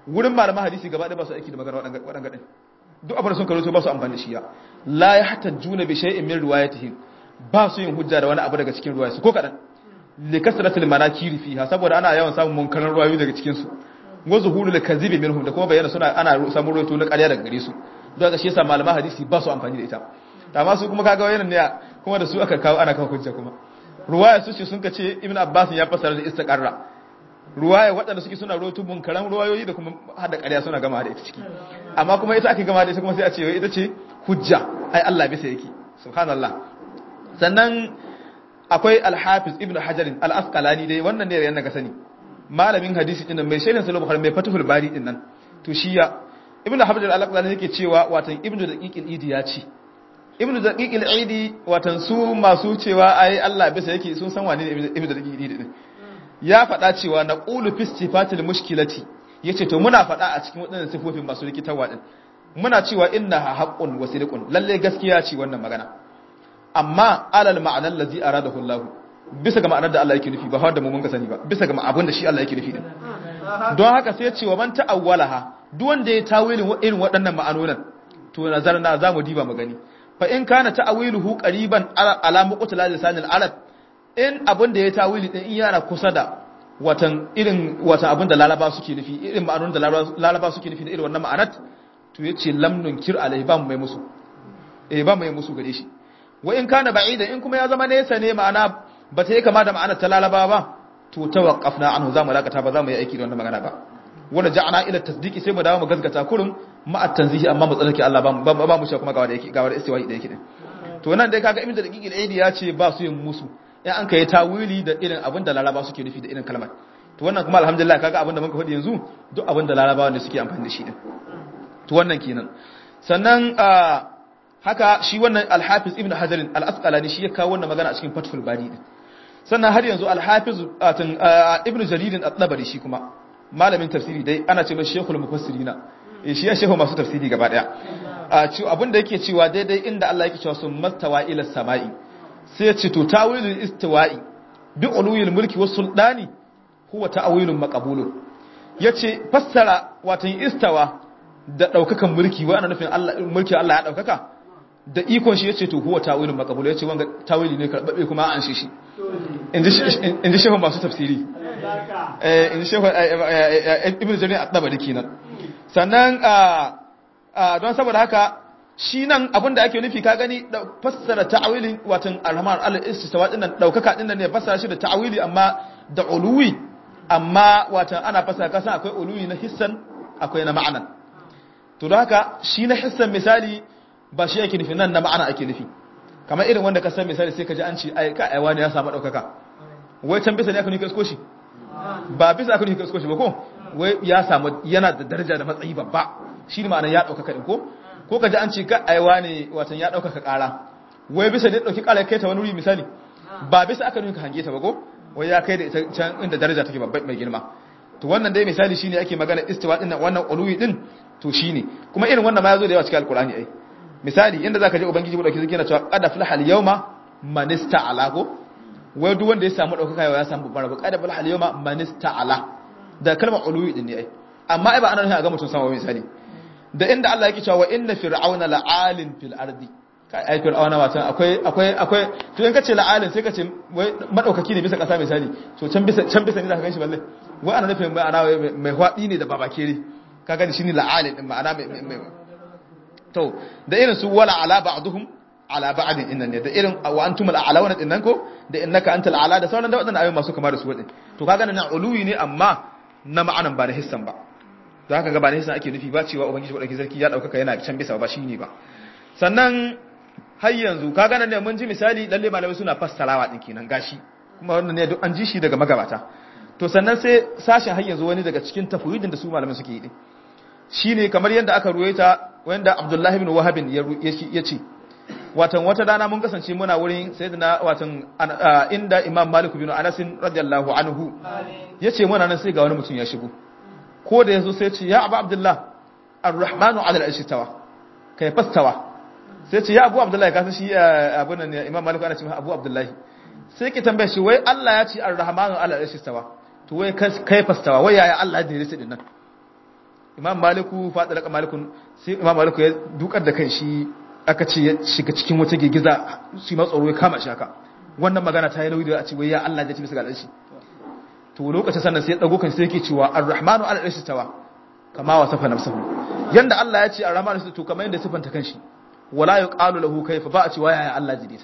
wurin malaman hadisi gaba ɗaya ba su aiki da magana waɗanga ɗin duk abin da sun karoto ba su amfani da shi ya la ya hatta juna bi shay'in min riwayatihim ba su yin hujja da wani abu daga cikin ruwayarsu ko kadan li kasratil manakiri fiha saboda ana yawan samun munkaran ruwayoyi daga cikin su wa zuhurul kadhibi minhum da kuma bayyana suna ana samun ruwaito na ƙarya daga gare su don haka shi yasa malaman hadisi ba su amfani da ita amma su kuma kaga wayannan ne kuma da su aka kawo ana kawo hujja kuma ruwaya su ce sun ka ce ibn abbas ya fasara da istiqarra ruwaya waɗanda suke suna ruwaito munkaran ruwayoyi da kuma hada ƙarya suna gama da ita ciki amma kuma ita ake gama da ita kuma sai a ce ita ce hujja ai Allah bisa yake subhanallah sannan akwai al-hafiz ibn hajar al-asqalani dai wannan ne yana ga sani malamin hadisi din mai shaidin sahih bukhari mai fatihul bari din nan to shi ya ibn hajar al-asqalani yake cewa watan ibn daqiqil idi ya ce ibn daqiqil idi watan su masu cewa ai Allah bisa yake sun san wane ne ibn daqiqil idi din ya faɗa cewa na qulu fi sifatil mushkilati yace to muna faɗa a cikin waɗannan sifofin masu rikitarwa din muna cewa innaha haqqun wa sidqun lalle gaskiya ce wannan magana amma alal ma'anar lazi aradahu Allah bisa ga ma'anar da Allah yake nufi ba har da mu mun ka sani ba bisa ga abin da shi Allah yake nufi din don haka sai ya ce wa man ta'awwalaha duk wanda ya tawilin irin waɗannan ma'anonan to nazarna zamu diba mu gani fa in kana ta'awiluhu qariban ala muqtala lisanil arab in abin da ya tawili din in yana kusa da watan irin watan abin da lalaba suke nufi irin ma'anonin da lalaba suke nufi da irin wannan ma'anat to yace lam nunkir alai ba mu mai musu eh ba mu mai musu gare shi wa in kana ba'idan in kuma ya zama nesa ne ma'ana ba ta yi kama da ma'anar ta lalaba ba to tawaqqafna anhu za mu lakata ba za mu yi aiki da wannan magana ba wanda ja'ana ila tasdiqi sai mu dawo mu gaskata kurum ma'a tanzihi amma mu tsarki Allah ba ba mu sha kuma ga wanda yake ga wanda istiwa'i da yake din to nan dai kaga ibn da daqiqil aidi ya ce ba su yin musu in an kai tawili da irin abin da laraba suke nufi da irin kalmar to wannan kuma alhamdulillah kaga abin da muka faɗi yanzu duk abin da laraba wanda suke amfani da shi din to wannan kenan sannan haka shi wannan al-hafiz ibn hajar al-asqalani shi ya kawo wannan magana a cikin fathul bari din sannan har yanzu al-hafiz ibn jarir at-tabari shi kuma malamin tafsiri dai ana ce mai shekul mufassirina eh shi ya shehu masu tafsiri gaba daya a ci abin da yake cewa daidai inda Allah yake cewa sun mastawa ila samai sai ya ce to tawilul istiwa'i bi uluyil mulki was sultani huwa ta'wilun maqbulun yace fassara watan istawa da daukakan mulki wa ana nufin Allah mulki Allah ya daukaka da ikon shi yace to huwa ta'wilun maqbul yace wanga tawili ne karbabe kuma an shi shi inji shehu masu tafsiri eh inji shehu ibnu jarir at-tabari kenan sannan don saboda haka shi nan abinda ake nufi ka gani fassara ta'awilin watan arhamar al-istiwa din nan daukaka din nan ne fassara shi da ta'awili amma da uluwi amma watan ana fassara kasan akwai uluwi na hissan akwai na ma'anan to don haka shi na hissan misali ba shi yake nufi nan na ma'ana ake nufi kamar irin wanda ka san misali sai ka ji an ce ai ka aiwa ne ya samu daukaka wai can bisa ne aka nufi kasko shi ba bisa aka nufi kasko shi ba ko wai ya samu yana da daraja da matsayi babba shi ne ma'ana ya daukaka din ko ko ka ji an ce ka aiwa ne watan ya daukaka kara wai bisa ne dauki kara kai ta wani wuri misali ba bisa aka nufi ka hange ta ba ko wai ya kai da ita can inda daraja take babba mai girma to wannan dai misali shine ake magana istiwa din wannan uluwi din to shine kuma irin wannan ma yazo da yawa cikin alqur'ani ai misali inda zaka je ubangiji mu dauki zaki yana cewa qad aflaha al-yawma man ista'ala ko wai duk wanda ya samu daukaka ya samu babbar rabu qad aflaha al-yawma man ista'ala da kalmar uluwi din ne ai amma ai ba ana nufin a ga mutum sama misali da inda Allah yake cewa inna fir'auna la'alin fil ardi kai ai fir'auna watan akwai akwai akwai to in kace la'alin sai kace wai madaukaki ne bisa kasa misali to can bisa can bisa ne zaka ganshi balle wai ana nufin mai ana mai hwadi ne da babakere kaga ni shine la'alin din ma'ana mai to da irin su wala ala ba'duhum ala ba'din innan ne da irin wa antum al'alawna din nan ko da innaka antal ala da sauran da wadannan ayoyi masu kama da su wadin to kaga nan uluwi ne amma na ma'anan ba da hissan ba to haka ga ba da hissan ake nufi ba cewa ubangiji wadaki sarki ya daukaka yana can bisa ba shine ba sannan har yanzu kaga nan ne mun ji misali lalle malamai suna fassarawa din kenan gashi kuma wannan ne duk an ji shi daga magabata to sannan sai sashen har yanzu wani daga cikin tafwiidin da su malamai suke yi din shine kamar yadda aka ruwaita wanda Abdullahi ibn Wahab ya ce watan wata dana mun kasance muna wurin sayyidina watan inda Imam Malik bin Anas radiyallahu anhu yace muna nan sai ga wani mutum ya shigo ko da yazo sai ya ce ya Abu Abdullah Ar-Rahmanu 'ala al-arshi tawa kai fastawa sai ce ya Abu Abdullah ka san shi abun nan Imam Malik ana ce Abu Abdullah sai ki tambaye shi wai Allah ya ce Ar-Rahmanu 'ala al-arshi tawa to wai kai fastawa wai yaya Allah da ya rike din nan imam maliku fada daga malikun sai imam maliku ya dukar da kanshi aka ce ya shiga cikin wata gigiza shi ma tsoro ya kama shi haka wannan magana ta yi nauyi da a ce wai ya Allah ya ci bisa ga shi to lokacin sannan sai ya dago kan sai yake cewa ar-rahmanu ala arshi tawa kama wasafa nafsuhu yanda Allah ya ce ar-rahmanu sai to kamar yanda sifanta kanshi wala yuqalu lahu kayfa ba a ce waya ya Allah daidaita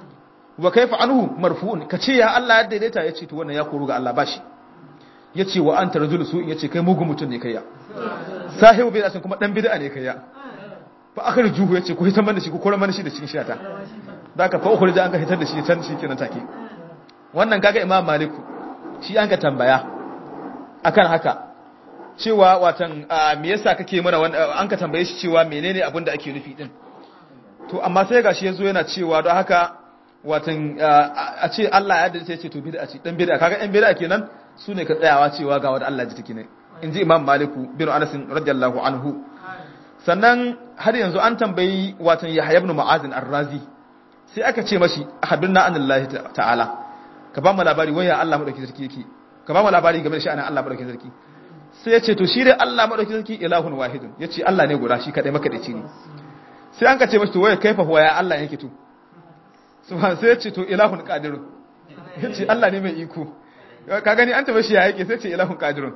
wa kayfa anhu marfu'un kace ya Allah ya daidaita yace to wannan ya koru ga Allah bashi yace wa anta rajulu su yace kai mugun mutun ne kai ya sahibu bid'atin kuma dan bid'a ne kai ya fa akhrijuhu yace ku hitan mana shi ku kora mana shi da cikin shata zaka fa ukhrija an ka hitar da shi can shi kenan take wannan kaga imam maliku shi an ka tambaya akan haka cewa watan me yasa kake mana an ka tambaye shi cewa menene abin da ake nufi din to amma sai gashi yazo yana cewa don haka watan a ce Allah ya dace ce to bid'a ce dan bid'a kaga ɗan bid'a kenan su ne ka tsayawa cewa ga wanda Allah ji take ne inji Imam Maliku bin Anas radiyallahu anhu sannan har yanzu an tambayi watan Yahya ibn Mu'adh ar-Razi sai aka ce mashi hadunna anillahi ta'ala ka ba mu labari waya Allah madauki sarki yake ka ba mu labari game da sha'anin Allah madauki sarki sai ya ce to shi dai Allah madauki sarki ilahun wahidun yace Allah ne guda shi kadai makadaici ne sai an ka ce mashi to waya kaifa huwa ya Allah yake to subhan sai ya ce to ilahun qadirun yace Allah ne mai iko ka gani an tabe shi ya yake sai ce ilahun qadirun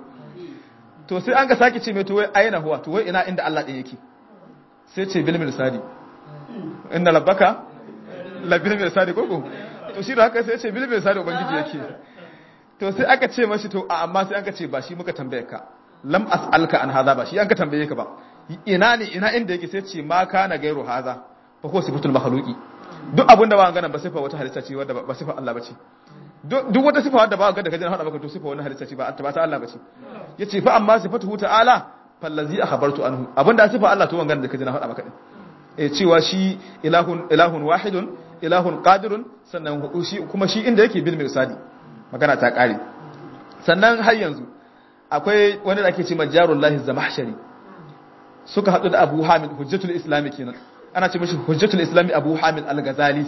to sai an ka saki ce mai to wai aina huwa to wai ina inda Allah din yake sai ce bil mirsadi inna rabbaka la bil mirsadi koko to shi da haka sai ce bil mirsadi ubangiji yake to sai aka ce mashi to a amma sai an ka ce ba shi muka tambaye ka lam as'alka an hadha ba shi an ka tambaye ka ba ina ne ina inda yake sai ce ma kana gairu hadha fa ko sifatul makhluqi duk abin da ba ganin ba sifa wata halitta ce wadda ba sifa Allah bace duk wata sifa wadda ba ga da kajin hada maka to sifa wani halitta ce ba ta ta Allah bace yace fa amma sifatuhu ta'ala fallazi akhbartu anhu abinda sifa Allah to wangan da kajin hada maka din eh cewa shi ilahun ilahun wahidun ilahun qadirun sannan shi kuma shi inda yake bil mirsadi magana ta kare sannan har yanzu akwai wani da ake ce majarullahi zamahshari suka hadu da Abu Hamid hujjatul islami kenan ana ce mashi hujjatul islami abu hamid al-ghazali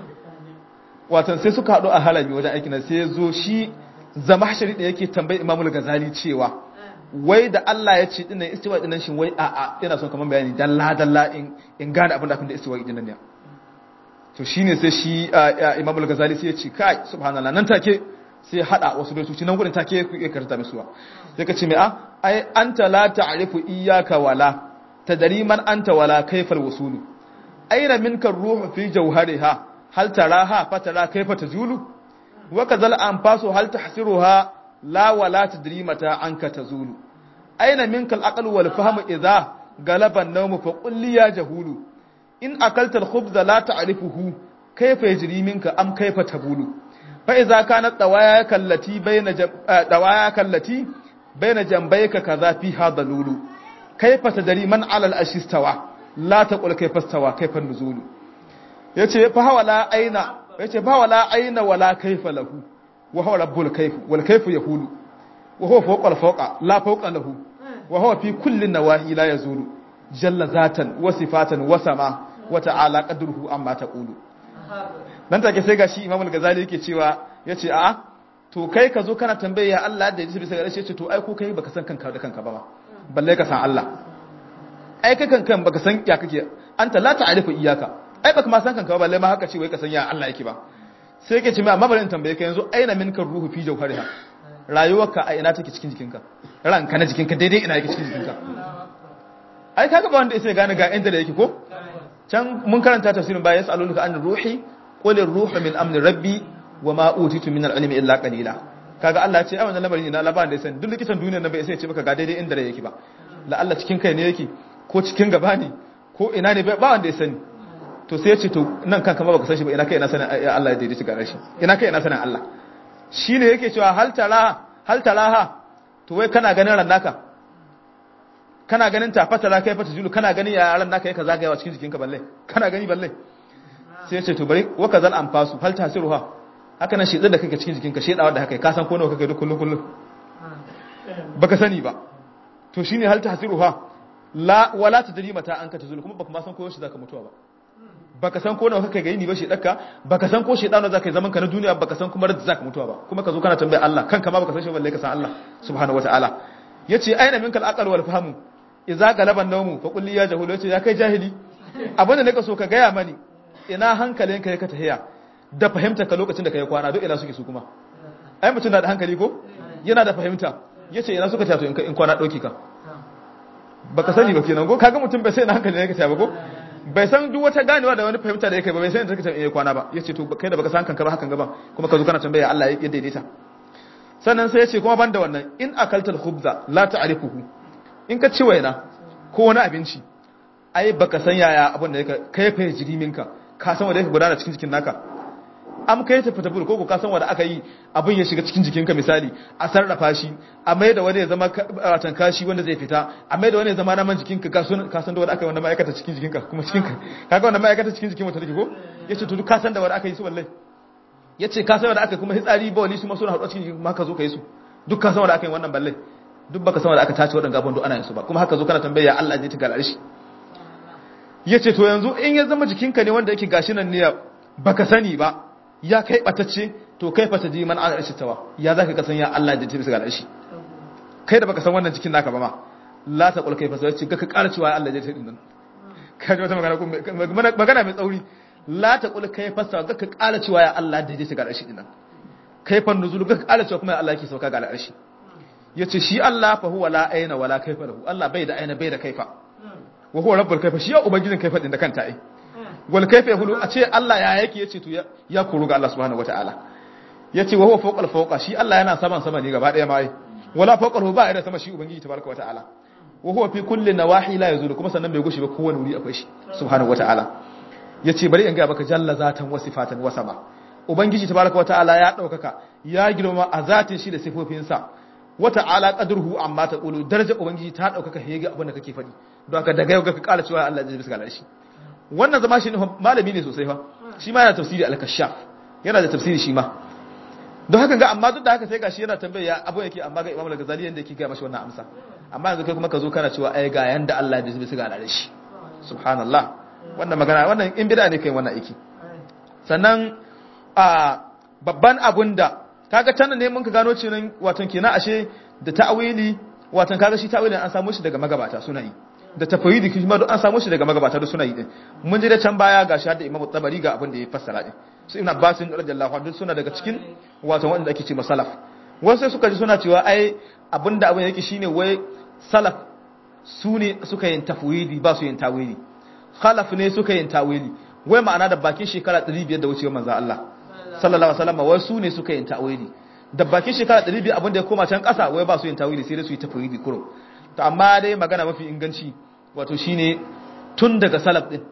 watan sai suka haɗu a halami wajen aikin sai zo shi zama shari da yake tambayi imamul ghazali cewa wai da Allah ya ce dinnan istiwa dinnan shin wai a'a yana son kaman bayani dalla dalla in in gane abin da abin da istiwa dinnan ne to shine sai shi imamul ghazali sai ya ce kai subhanallah nan take sai hada wasu baitoci nan gurin take ya karanta musuwa sai ka ce mai a ai anta la ta'rifu iyyaka wala تدري من أنت ولا كيف الوصول أين منك الروح في جوهرها هل تراها فترى كيف تزول وكذا الأنفاس هل تحسرها لا ولا تدري متى عنك تزول أين منك الأقل والفهم إذا غلب النوم فقل لي يا جهول إن أكلت الخبز لا تعرفه كيف يجري منك أم كيف تبول فإذا كانت دواياك التي بين جم... دواياك التي بين جنبيك كذا فيها ضلول كيف تدري من على الأشي استوى لا تقول كيف استوى كيف النزول yace fa hawala aina yace fa wala aina wala kaifa lahu wa huwa rabbul kayf wal kayf yahulu wa huwa fawqa al fawqa la fawqa lahu wa huwa fi kulli nawahi la yazulu jalla zatan wa sifatan wa sama wa ta'ala qadruhu amma taqulu dan take sai gashi imam al-ghazali yake cewa yace a to kai ka zo kana tambaye ya Allah da yace bisa ga yace to ai ko kai baka san kanka da kanka ba ma balle ka san Allah ai kai kankan baka san ya kake anta la ta'rifu iyyaka ai baka ma san kanka ba balle ma haka ce wai ka san ya Allah yake ba sai yake ce mai amma bari in tambaye ka yanzu aina minka ruhu fi jawhariha rayuwarka a ina take cikin jikinka ranka na jikinka daidai ina yake cikin jikinka ai kaga ba wanda sai gane ga inda da yake ko can mun karanta tafsirin bayan yasalunka an ruhi qul ruhu min amri rabbi wa ma utitu min al-ilmi illa qalila kaga Allah ya ce ai wannan lamarin ne na labarin da ya sani duk likitan duniyar nan bai sai ya ce maka ga daidai inda da yake ba la Allah cikin kai ne yake ko cikin gaba ne ko ina ne ba wanda ya sani to sai ya ce to nan kanka ma baka san shi ba ina kai ina sanin Allah ya daidaita ga rashi ina kai ina sanin Allah shine yake cewa hal tara hal taraha to wai kana ganin ran naka kana ganin ta fatara kai fata julu kana ganin ya ran naka yake zagayawa cikin jikinka balle kana gani balle sai ya ce to bari wa kazal anfasu hal tasiruha haka nan shedar da kake cikin jikinka shedawa da haka ka san ko nawa kake duk kullun kullun baka sani ba to shine hal tasiruha la wala tadri mata an ka tazulu kuma baka ma san ko yaushe zaka mutuwa ba baka san ko nawa kake gani ba shedarka baka san ko shedano zaka yi zaman ka na duniya baka san kuma radda zaka mutuwa ba kuma ka zo kana tambaya Allah kanka ma baka san shi balle ka san Allah subhanahu wataala yace aina minkal aqal wal fahmu idza galaba nawmu fa qul li ya jahulu yace ya kai jahili abinda nake so ka gaya mani ina hankalinka yake tahiya da fahimta ka lokacin da kai kwana duk ina suke su kuma ai mutum na da hankali ko yana da fahimta yace ina suka tato in kwana dauki ka baka sani ba kenan ko kaga mutum bai sai ina hankali yake tafiya ba ko bai san duk wata ganewa da wani fahimta da yake ba bai san inda take tafiya kwana ba yace to kai da baka san kanka ba hakan gaba kuma ka zo kana tambaya Allah ya daidaita sannan sai yace kuma banda wannan in akaltal khubza la ta'rifuhu in ka ci waina ko wani abinci ai baka san yaya abin da yake kai fa jiriminka ka san wanda yake gudana cikin jikin naka am kai ta fita ko ka san wanda aka yi abin ya shiga cikin jikinka misali a sarrafa shi a mai da wani ya zama watan kashi wanda zai fita a mai da wani ya zama naman jikinka ka san ka san da wanda aka yi wanda ma'aikata cikin jikinka kuma cikinka kaga wanda ma'aikata cikin jikin mutum take ko yace to duk ka san da wanda aka yi su wallahi yace ka san wanda aka yi kuma hitsari ba wani su ma suna haɗuwa cikin jikin ma ka zo ka yi su duk ka san wanda aka yi wannan balle duk baka san wanda aka tace waɗannan gaban duk ana yin su ba kuma haka zo kana tambaya Allah zai ta galare shi yace to yanzu in ya zama jikinka ne wanda yake gashi nan ne baka sani ba ya kai batacce to kai fata ji man ala tawa ya zaka ka san ya Allah da tabi ga shi kai da baka san wannan cikin naka ba ma la ta qul kai fasa ce ka ƙara cewa Allah da tabi nan ka ji wata magana ko magana mai tsauri la ta qul kai fasa ka ƙara cewa ya Allah da tabi ga shi din nan kai fa nuzul ka ƙara cewa kuma ya Allah yake sauka ga al'arshi yace shi Allah fa huwa la aina wala kaifa lahu Allah bai da aina bai da kaifa wa huwa rabbul kaifa shi ya ubangijin kaifa din da kanta ai wal kaifa yahulu a ce Allah ya yake yace to ya koru ga Allah subhanahu wataala yace wa huwa fawqal fawqa shi Allah yana saman sama ne gaba daya mai wala fawqal ba ida sama shi ubangiji tabaraka wataala wa huwa fi kulli nawahi la yazulu kuma sannan bai gushi ba kowane wuri akwai shi subhanahu wataala yace bari in ga baka jalla zatan wa sifatan wa sama ubangiji tabaraka wataala ya daukaka ya girma a zatin shi da sifofinsa wata ala qadruhu amma ta qulu daraja ubangiji ta daukaka hege abin da kake fadi don haka daga yau ga ka kala cewa Allah zai bisa ga shi wannan zama shi malami ne sosai fa shi ma yana tafsiri al-kashaf yana da tafsiri shi ma don haka ga amma duk da haka sai gashi yana tambaya abu yake amma ga Imam al-Ghazali yanda yake ga mashi wannan amsa amma yanzu kai kuma ka zo kana cewa ai ga yanda Allah ya bisa ga shi subhanallah wannan magana wannan in bid'a ne kai wannan aiki sannan a babban abun da kaga tana ne mun ka gano cewa watan kenan ashe da ta'awili watan kaga shi ta'awilin an samu shi daga magabata suna yi da tafawidi kuma duk an samu shi daga magabata duk suna yi din mun ji da can baya ga shi da Imam Tabari ga abin da ya fassara din su Ibn Abbas radiyallahu anhu suna daga cikin wato wanda ake ce masalaf wasu sai suka ji suna cewa ai abinda abin yake shine wai salaf su ne suka yin tafwidi ba su yin tawili khalaf ne suka yin tawili wai ma'ana da bakin shekara 500 da wucewar manzo Allah sallallahu alaihi wasallam wai su ne suka yin tawili da bakin shekara 500 abin da ya koma can kasa wai ba su yin tawili sai dai su yi tafwidi kurum to amma dai magana mafi inganci wato shine tun daga salaf din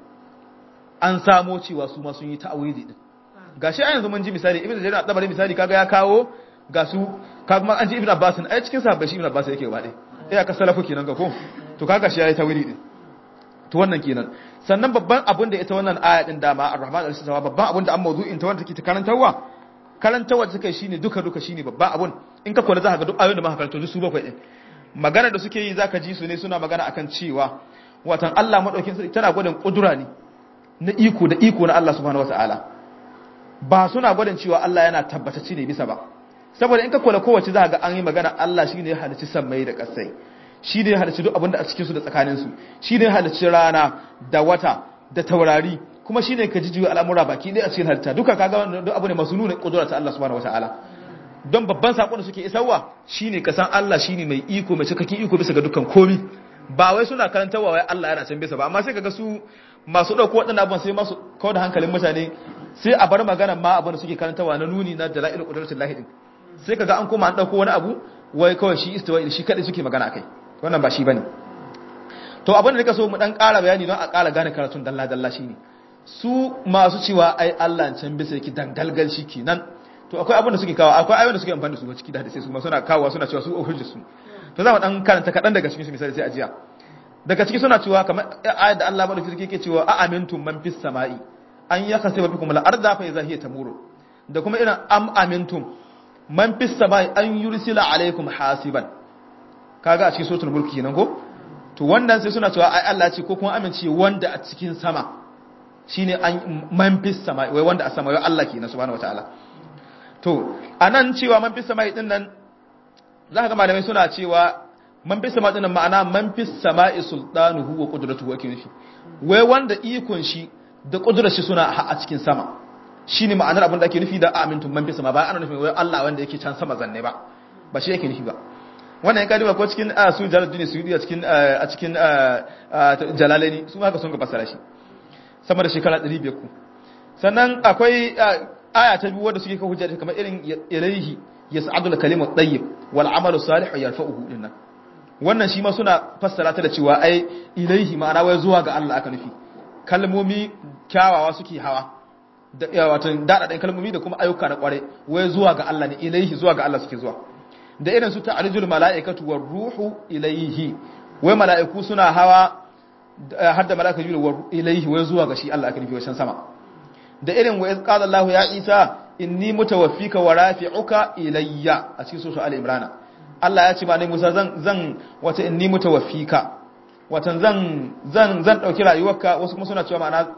an samo cewa su ma sun yi ta'awili din gashi a yanzu mun ji misali ibnu jarir at-tabari misali kaga ya kawo ga su kaga kuma an ji ibnu abbas ai cikin sahabbai shi ibnu abbas yake gaba dai eh aka salafu kenan ga ko to kaga shi yayi ta'awili din to wannan kenan sannan babban abun da ita wannan aya din dama ar-rahman al-sawa babban abun da an mawdu'in ta wanda take ta karantarwa karantarwa take shine duka duka shine babban abun in ka kula za ka ga duk ayoyin da muka karanto duk su bakwai din magana da suke yi zaka ji su ne suna magana akan cewa watan Allah madaukin sarki tana gwadin kudura ne na iko da iko na Allah subhanahu wataala ba suna gwadin cewa Allah yana tabbatacce ne bisa ba saboda in ka kula kowace za ga an yi magana Allah shine ya halicci sammai da kasai shi ne ya halicci duk abin da a cikin su da tsakanin su shi ne ya halicci rana da wata da taurari kuma shi ne ka jijiyo al'amura baki ɗaya a cikin halitta duka kaga duk abu ne masu nuna kudura ta Allah subhanahu wataala don babban sakon da suke isarwa shine kasan Allah shine mai iko mai cikakken iko bisa ga dukkan komi ba wai suna karantarwa wai Allah yana can bisa ba amma sai kaga su masu dauko wadannan abubuwan sai masu kawo da hankalin mutane sai a bar magana ma abin da suke karantarwa na nuni na dalail qudratul lahi din sai kaga an koma an dauko wani abu wai kawai shi istiwa shi kadai suke magana akai wannan ba shi bane to abin da nika so mu dan ƙara bayani don a ƙara gane karatun dalla dalla shine su masu cewa ai Allah can bisa yake dangalgal shi kenan to akwai abin da suke kawo akwai ayoyin da suke amfani da su ciki da hadisi su ma suna kawo suna cewa su hujja su to za mu dan karanta kadan daga cikin su misali sai ajiya daga ciki suna cewa kamar ayat da Allah madauki yake cewa a amintum man fis sama'i an yakhsifa bikum al arda fa idha hiya tamuru da kuma irin am amintum man fis sama'i an yursila alaikum hasiban kaga a cikin suratul mulk kenan ko to wannan sai suna cewa ai Allah ce ko kuma amince wanda a cikin sama shine an man fis sama'i wai wanda a sama wai Allah kenan subhanahu wataala to a nan cewa man fi samai din nan za ka ga malamai suna cewa man fi sama dinan ma'ana man fi sama'i sultanuhu wa qudratuhu ake nufi wai wanda ikon shi da kudurar shi suna a cikin sama shine ma'anar abin da ake nufi da amintum man fi sama ba ana nufin wai Allah wanda yake can sama zanne ba ba shi yake nufi ba wannan ya kadiba ko cikin su jalaluddin suyudi a cikin a cikin jalalaini su haka sun ga fasara shi sama da shekara 500 ku sannan akwai aya ta biyu wanda suke kawo hujja kamar irin ilaihi yas'adul kalimu tayyib wal amalu salih yarfa'uhu dinnan wannan shi ma suna fassara ta da cewa ai ilaihi ma'ana wai zuwa ga Allah aka nufi kalmomi kyawawa suke hawa da wato dadadan kalmomi da kuma ayyuka na kware wai zuwa ga Allah ne ilaihi zuwa ga Allah suke zuwa da irin su ta'arijul mala'ikatu war ruhu ilaihi wai mala'iku suna hawa har da mala'ika jibril war ilaihi wai zuwa ga shi Allah aka nufi wacan sama da irin wa iz qala Allah ya Isa inni mutawaffika wa rafi'uka ilayya a cikin sura al-imran Allah ya ce ba ne Musa zan zan wata inni mutawaffika watan zan zan zan dauki rayuwarka wasu kuma suna cewa ma'ana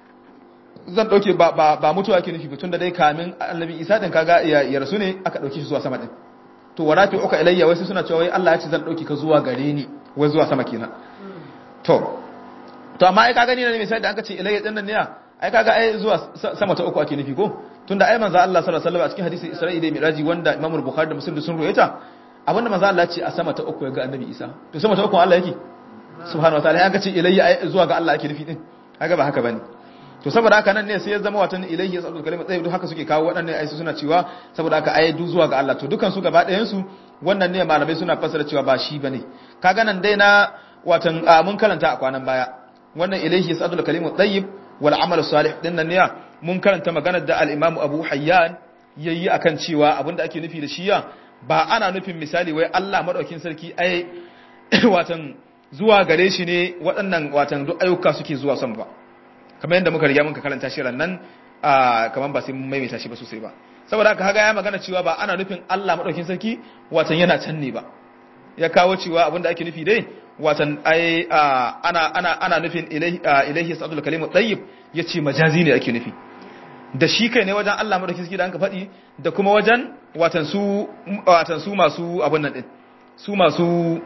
zan dauke ba ba, ba mutuwa ke nufi tun da dai kamin annabi Isa din kaga ya, ya rasu ne aka dauke shi zuwa sama din to wa rafi'uka ilayya wasu suna cewa wai Allah ya ce zan dauki ka zuwa gare ni wai zuwa sama kenan to to amma ai kaga ni ne misali da aka ce ilayya din nan ne ai kaga ai zuwa sama ta uku ake nufi ko tunda ai manzo Allah sallallahu alaihi wasallam a cikin hadisi Isra'i da Miraji wanda Imam Bukhari da Muslim sun ruwaita abinda manzo Allah ce a sama ta uku ya ga Annabi Isa to sama ta uku Allah yake subhanahu wataala an ga ce ilayya zuwa ga Allah ake nufi din kaga ba haka bane to saboda haka nan ne sai ya zama watan ilayhi yasallu kalima tsayi duk haka suke kawo waɗannan ayi suna cewa saboda haka ayi duk zuwa ga Allah to dukan su gaba ɗayan su wannan ne malamai suna fassara cewa ba shi bane kaga nan dai na watan mun karanta a kwanan baya wannan ilayhi yasallu kalimu tayyib wal amal salih din nan ne mun karanta maganar da al-Imam Abu Hayyan yayi akan cewa abinda ake nufi da shiya ba ana nufin misali wai Allah madaukin sarki ai watan zuwa gare shi ne waɗannan watan duk ayyuka suke zuwa son ba kamar yadda muka riga muka karanta shi nan kamar ba sai mun maimaita shi ba sosai ba saboda haka haga ya magana cewa ba ana nufin Allah madaukin sarki watan yana can ne ba ya kawo cewa abinda ake nufi dai watan ai ana ana ana nufin ilaihi ilaihi sadul kalimu tayyib yace majazi ne ake nufi da shi kai ne wajen Allah madauki suke da anka faɗi da kuma wajen watan su watan su masu abun nan din su masu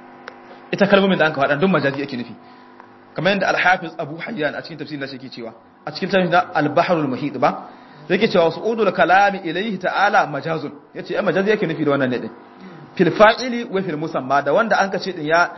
ita kalmomin da anka faɗa don majazi ake nufi kamar yadda al-hafiz Abu Hayyan a cikin tafsirin da shi ke cewa a cikin tafsirin da al-bahrul muhit ba yake cewa su'udul kalami ilaihi ta'ala majazun yace ai majazi yake nufi da wannan ne din fil fa'ili wa fil musamma da wanda an kace din ya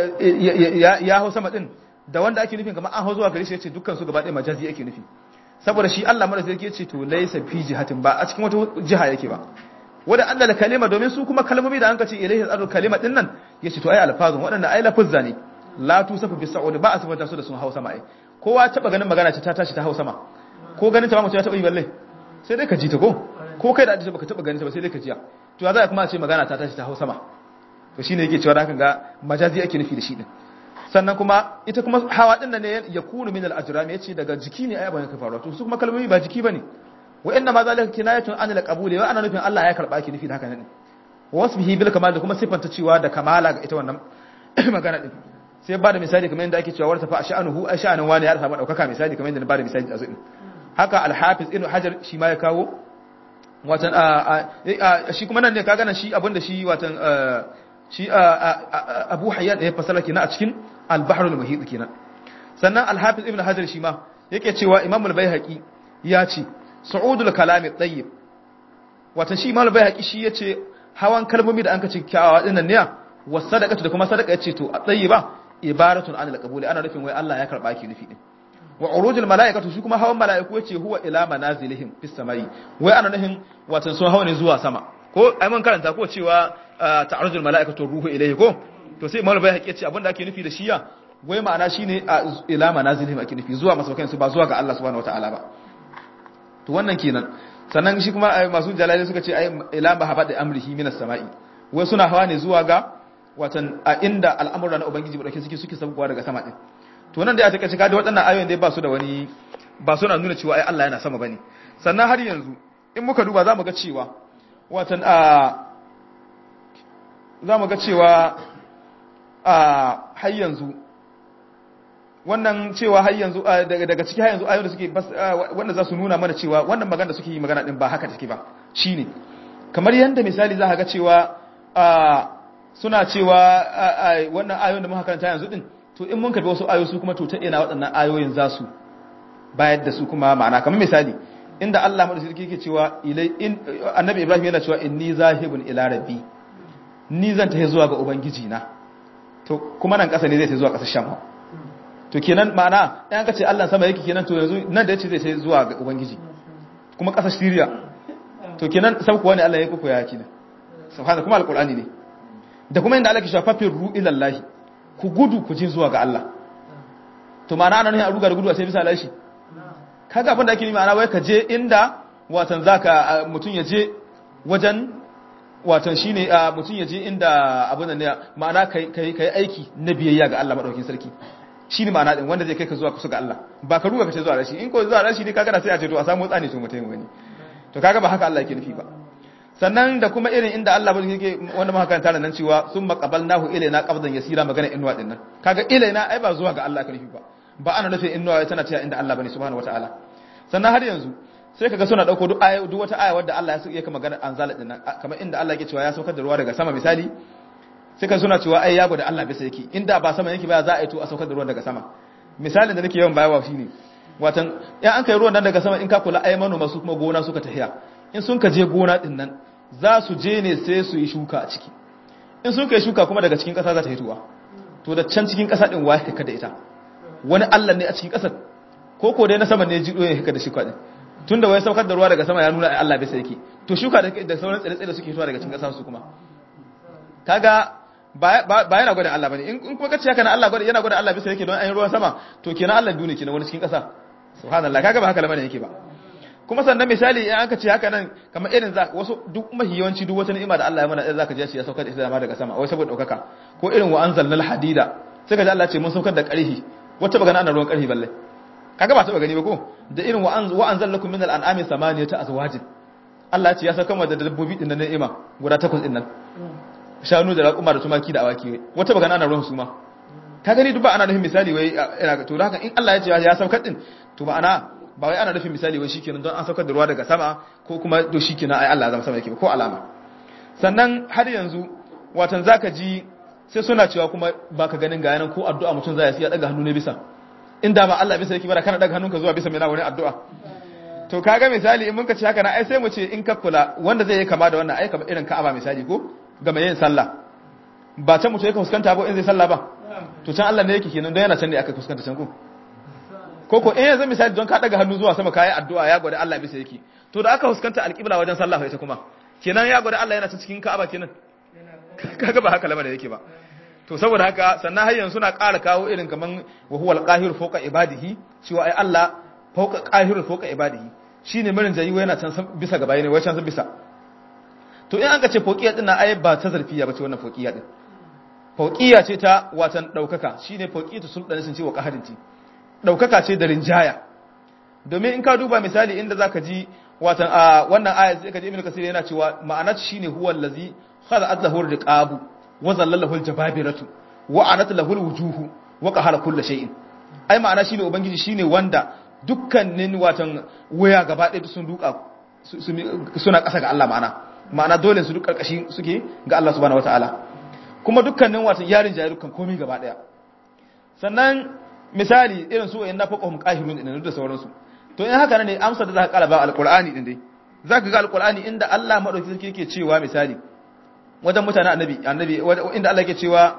ya hau sama din da wanda ake nufin kamar an hau zuwa gare shi yace dukkan su gaba ɗaya majazi yake nufi saboda shi Allah mara sarki yace to laysa fi jihatin ba a cikin wata jiha yake ba wanda Allah da kalima domin su kuma kalmomi da an kace ilayhi adu kalima din nan yace to ai alfazun waɗanda ai lafuzza ne la tusafu bi sa'ud ba a sifanta su da sun hau sama ai kowa taba ganin magana ce ta tashi ta hau sama ko ganin ta ba mutum ya taba yi balle sai dai ka ji ta ko ko kai da ajiye baka taba ganin ta ba sai dai ka jiya to ya za kuma a ce magana ta tashi ta hau sama to shine yake cewa haka ga majazi ake nufi da shi din sannan kuma ita kuma hawa din nan ne ya kunu min al-ajram yace daga jiki ne ayyukan ka faruwa to su kuma kalmomi ba jiki bane wa inna ma zalika kinayatun an al-qabuli wa ana nufin Allah ya karba ki nufi da haka ne wasbihi bil kamal da kuma sifanta cewa da kamala ga ita wannan magana din sai ba da misali kamar yadda ake cewa warta fa sha'anuhu ai sha'anin wani ya samu daukaka misali kamar yadda na ba da misali a zuɗin haka al-hafiz ibn hajar shi ma ya kawo watan shi kuma nan ne kaga nan shi abinda shi watan shi abu hayyan da ya fasara kenan a cikin al-bahr al-muhit kenan sannan al-hafiz ibn hajar shi ma yake cewa imam al-baihaqi ya ce su'udul kalami tayyib watan shi imam al-baihaqi shi yace hawan kalmomi da an kace kyawawa dinnan ne wa sadaqatu da kuma sadaqa yace to at-tayyiba ibaratun anil qabuli ana nufin wai Allah ya karba ki nufi din wa urujul malaikatu shi kuma hawan malaiku yace huwa ila manazilihim fis samai wai ana nufin watan sun hawa ne zuwa sama ko ai mun karanta ko cewa ta'arujul malaikatu ruhu ilayhi ko to sai imam bai haƙiƙa ce abinda ake nufi da shiya wai ma'ana shine ila manazilihim ake nufi zuwa masaukan su ba zuwa ga Allah subhanahu wataala ba to wannan kenan sannan shi kuma masu jalali suka ce ai ila mahabbati amrihi minas samai wai suna hawa ne zuwa ga watan a inda al'amura na ubangiji ba dauke suke suke sabuwa daga sama din to nan dai a take cika da waɗannan ayoyin dai ba su da wani ba suna nuna cewa ai Allah yana sama bane sannan har yanzu in muka duba zamu ga cewa watan a zamu ga cewa a har yanzu wannan cewa har yanzu daga daga ciki har yanzu ayoyin da suke wanda za su nuna mana cewa wannan magana da suke yi magana din ba haka take ba shine kamar yanda misali za ka ga cewa a suna cewa wannan ayoyin da muka karanta yanzu din to in mun karbi wasu ayoyi su kuma to ta ina waɗannan ayoyin za su bayar da su kuma ma'ana kamar misali inda Allah madaukakin yake cewa ilai in annabi Ibrahim yana cewa inni zahibun ila rabbi ni zan tafi zuwa ga ubangiji na to kuma nan ƙasa ne zai tafi zuwa ƙasar Sham to kenan ma'ana ɗan ka ce Allah sama yake kenan to yanzu nan da yace zai tafi zuwa ga ubangiji kuma ƙasar Syria to kenan sauko ne Allah ya kuku ya kina subhanahu kuma alqur'ani ne da kuma inda Allah ke shafa fi ru ilallahi ku gudu ku je zuwa ga Allah to ma'ana ana ne a ruga da gudu a sai bisa lashi kaga abin da ake yi ma'ana wai ka je inda watan zaka mutun ya je wajen watan shine mutun ya je inda abin da ne ma'ana kai kai kai aiki na biyayya ga Allah madaukakin sarki shine ma'ana din wanda zai kai ka zuwa kusa ga Allah ba ka ruga ka ce zuwa rashi in ko zuwa rashi ne kaga da sai a ce to a samu tsani to mutai wani to kaga ba haka Allah yake nufi ba sannan da kuma irin inda Allah bai yake wanda muka karanta nan cewa sun maqabalnahu ilaina qabdan yasira magana inwa din nan kaga ilaina ai ba zuwa ga Allah ka nufi ba ba ana nufin inwa tana cewa inda Allah bane subhanahu wataala sannan har yanzu sai kaga suna dauko duk aya duk wata aya wadda Allah ya yake magana anzala din nan kamar inda Allah yake cewa ya saukar da ruwa daga sama misali sai ka suna cewa ai ya gwada Allah bisa yake inda ba sama yake ba za a yi to a saukar da ruwan daga sama misalin da nake yawan bayawa shine watan ya an kai ruwan nan daga sama in ka kula ai manoma su kuma gona suka tafiya in sun ka je gona din nan za su je ne sai su yi shuka a ciki in sun kai shuka kuma daga cikin ƙasa za ta hituwa to da can cikin ƙasa din waye ka da ita wani Allah ne a cikin ƙasar ko ko dai na sama ne jido ya haka da shuka din tunda wai saukar da ruwa daga sama ya nuna ai Allah bai sai yake to shuka da sauran tsire-tsire da suke hituwa daga cikin ƙasa su kuma kaga ba yana gwada Allah bane in kuma kace haka na Allah gwada yana gwada Allah bisa yake don ayin ruwan sama to kenan Allah duniya kenan wani cikin ƙasa subhanallah kaga ba haka lamarin yake ba kuma sannan misali in aka ce haka nan kamar irin za wasu duk mahi yawanci duk wata ni'ima da Allah ya mana za ka je shi ya saukar da ita dama daga sama wai saboda daukaka ko irin wa anzalnal hadida sai ka ji Allah ce mun saukar da ƙarhi wata bagana ana ruwan ƙarhi balle kaga ba ta gani ba ko da irin wa anzalakum minal an'ami samaniyata azwajin Allah ya ce ya saukar da dabbobi din na ni'ima guda takwas din nan shanu da raƙuma da tumaki da awaki wata bagana ana ruwan su ma ka gani duk ba ana nufin misali wai ina to haka in Allah ya ce ya saukar din to ba ana ba wai ana nufin misali wai shikenan don an saukar da ruwa daga sama ko kuma to shikenan ai Allah zama sama yake ko alama sannan har yanzu watan zaka ji sai suna cewa kuma baka ganin ga yanan ko addu'a mutum zai yi ya daga hannu ne bisa inda ba Allah bisa yake ba kana daga hannunka zuwa bisa mai na wani addu'a to kaga misali in muka ce haka na ai sai mu ce in ka kula wanda zai yi kama da wannan ai kamar irin Ka'aba misali ko ga mai yin sallah ba can mutum yake fuskanta ba in zai sallah ba to can Allah ne yake kenan don yana can ne aka fuskanta can ko ko ko in yanzu misali don ka daga hannu zuwa sama kayi addu'a ya gwada Allah bisa yake to da aka fuskanta alƙibla wajen sallah ita kuma kenan ya gwada Allah yana cikin Ka'aba kenan kaga ba haka lamarin yake ba to saboda haka sannan har yanzu suna ƙara kawo irin kaman wa huwal qahir fawqa ibadihi cewa ai Allah fawqa qahir fawqa ibadihi shine mirin jayi yana can bisa gaba ne wai can bisa to in an ka ce fawqiya din na ai ba ta zarfiya ba ce wannan fawqiya din fawqiya ce ta watan daukaka shine fawqiyatu sultani sun ce wa qaharinti daukaka ce da rinjaya domin in ka duba misali inda zaka ji watan a wannan aya sai ka ji ibnu kasir yana cewa ma'anar shine huwal ladzi khalaqat lahu riqabu wa zallalahu aljababiratu wa anat lahu alwujuhu wa qahara kulli shay'in ai ma'ana shine ubangiji shine wanda dukkanin watan waya gaba ɗaya sun duka suna ƙasa ga Allah ma'ana ma'ana dole su duk karkashi suke ga Allah subhanahu wataala kuma dukkanin watan yarin jayi dukkan komai gaba ɗaya sannan misali irin su wayan nafaqahum qahirun din da sauransu to in haka ne amsa da zaka kara ba alqur'ani din dai zaka ga alqur'ani inda Allah madauki sarki yake cewa misali wajen mutane annabi annabi inda Allah yake cewa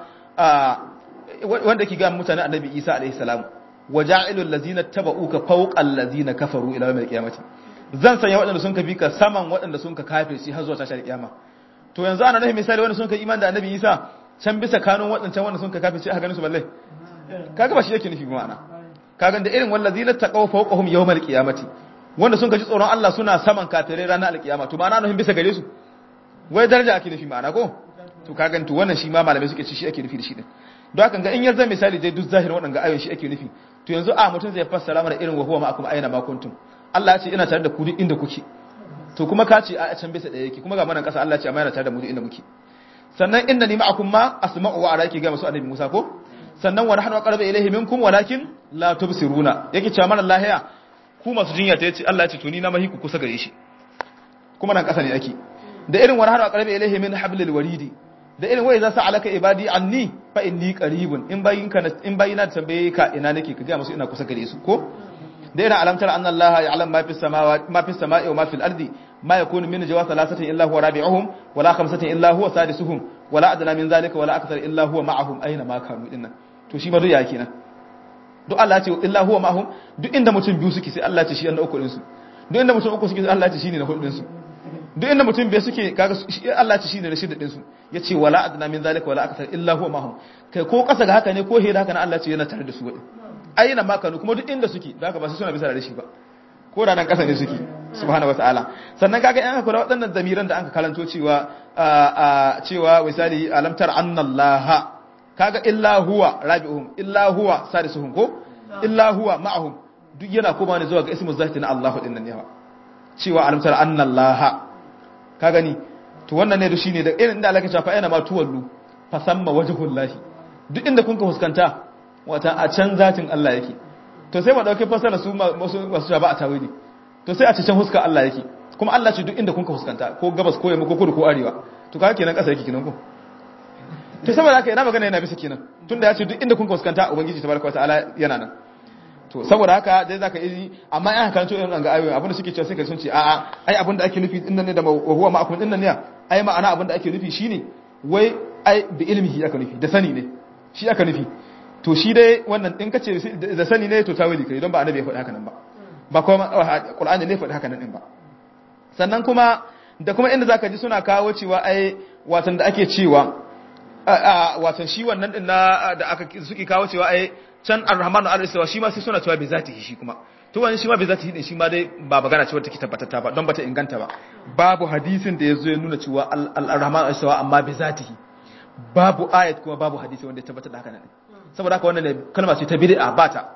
wanda yake ga mutane annabi Isa alaihi salam waja'ilul ladzina tabauka fawqal ladzina kafaru ila yawmil qiyamati zan sanya waɗanda sun ka bi ka saman waɗanda sun ka kafirci har zuwa tashar kiyama to yanzu ana nufin misali wanda sun ka iman da annabi Isa can bisa kanun waɗancan wanda sun ka kafirci aka ganin su balle kaga ba shi yake nufi ma'ana kaga da irin wallazina taqaw fawqahum yawmal qiyamati wanda sun kaji tsoron Allah suna saman kafirai ranar alkiyama to ma'ana nufin bisa gare su wai daraja ake nufi ma'ana ko to kaga to wannan shi ma malamai suke ci shi ake nufi da shi din don haka ga in yanzu misali dai duk zahirin waɗanda ayoyin shi ake nufi to yanzu a mutum zai fassara mana irin wa huwa ma'akum aina ma kuntum Allah ya ce ina tare da ku duk inda kuke to kuma ka ce a can bisa ɗaya yake kuma ga manan ƙasa Allah ya ce amma yana tare da mu duk inda muke sannan inna ni ma'akum ma asma'u wa ara yake ga masu annabi Musa ko sannan wa nahnu aqrabu ilayhi minkum walakin la tubsiruna yake cewa mana lahiya ku masu jinya ta yace Allah ya ce to ni na mahi ku kusa gare shi kuma nan ƙasa ne ake da irin wa nahnu aqrabu ilayhi min hablil waridi da irin wai za su alaka ibadi anni fa inni qaribun in bayin ka in bayina tambaye ka ina nake ka ga musu ina kusa gare su ko da irin alamtar anna allaha ya'lam ma fi samawati ma fi samai wa ma fil ardi ma yakunu min jawa thalathatin illa huwa rabi'uhum wala khamsatin illa huwa sadisuhum wala adna min zalika wala akthar illa huwa ma'ahum aina ma kanu dinnan to shi ma duk ya kenan duk Allah ya ce illa huwa ma'ahum duk inda mutum biyu suke sai Allah ya ce shi na uku din su duk inda mutum uku suke sai Allah ya ce shine na hudu din su duk inda mutum bai suke kaga Allah ya ce shine na shida din su yace wala adna min zalika wala akthar illa huwa ma'ahum kai ko kasa ga haka ne ko hira haka ne Allah ya ce yana tare da su wadin aina ma kanu kuma duk inda suke da haka ba su suna bisa da shi ba ko da nan kasa ne suke subhanahu wataala sannan kaga in aka kula waɗannan zamiran da aka karanto cewa cewa misali alamtar annallaha kaga illa huwa rabi'uhum illa huwa sadisuhum ko illa huwa ma'ahum duk yana koma ne zuwa ga ismu zati na Allahu din nan yawa cewa alamtar annallaha ka gani to wannan ne da shine da irin inda Allah ya ce fa yana ma tuwallu fa samma wajhullahi duk inda kun ka fuskanta wata a can zatin Allah yake to sai mu dauke fasara su masu masu ba a tawili to sai a ci can huska Allah yake kuma Allah ce duk inda kun ka fuskanta ko gabas ko yamma ko kudu ko arewa to kaga kenan kasa yake kenan ko to saboda haka ina magana yana bisa kenan tunda ya ce duk inda kun ka fuskanta ubangiji tabaraka wataala yana nan to saboda haka dai zaka yi amma in aka kanto irin ga ayoyi abinda suke cewa sai ka sun ce a'a ai abinda ake nufi din nan ne da huwa ma'akum din nan ne ai ma'ana abinda ake nufi shine wai ai bi ilmihi aka nufi da sani ne shi aka nufi to shi dai wannan in kace da sani ne to tawili kai don ba annabi ya faɗi haka nan ba ba kuma qur'ani ne ya faɗi haka nan din ba sannan kuma da kuma inda zaka ji suna kawo cewa ai watan da ake cewa watan shi wannan din na da aka suke kawo cewa ai can ar-rahmanu al-istawa shi ma sai suna cewa bi zatihi shi kuma to wani shi ma bi zatihi din shi ma dai ba magana cewa take tabbatata ba don bata inganta ba babu hadisin da yazo ya nuna cewa al-rahmanu al-istawa amma bi zatihi babu ayat kuma babu hadisi wanda ya tabbatar da haka nan saboda haka wannan ne kalma ce ta bid'a ba ta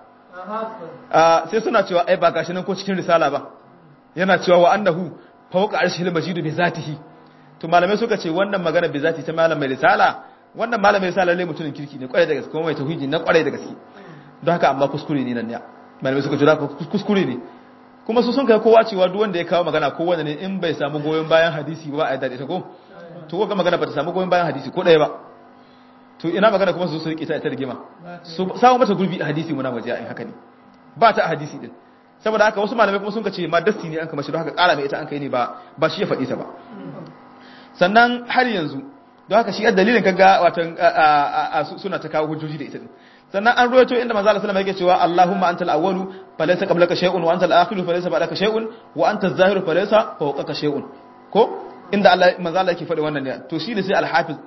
sai suna cewa ai ba gashi nan ko cikin risala ba yana cewa wa annahu fawqa arshil majid bi zatihi to malamai suka ce wannan magana bi zati ta malam mai risala wannan malam mai risala lalle mutumin kirki ne kwarai da gaske kuma mai tauhidi na kwarai da gaske don haka amma kuskure ne nan ne malamai suka ce da kuskure ne kuma su sun kai kowa cewa duk wanda ya kawo magana ko wanda ne in bai samu goyon bayan hadisi ba a yadda ita ko to ko magana ba ta samu goyon bayan hadisi ko ɗaya ba to ina magana kuma su su rike ta ita rigima su samu mata gurbi a hadisi muna waje in haka ne ba ta a hadisi din saboda haka wasu malamai kuma sun ka ce ma dasti ne an kama shi don haka ƙara mai ita an kai ne ba ba shi ya faɗi ta ba sannan har yanzu don haka shi a dalilin kaga watan suna ta kawo hujjoji da ita din sannan an ruwaito inda manzo Allah sallallahu alaihi wasallam yake cewa Allahumma antal awwalu falaysa qablaka shay'un wa antal akhiru falaysa ba'daka shay'un wa antal zahiru falaysa fawqaka shay'un ko inda Allah manzo Allah yake faɗi wannan ne to shi ne sai al-hafiz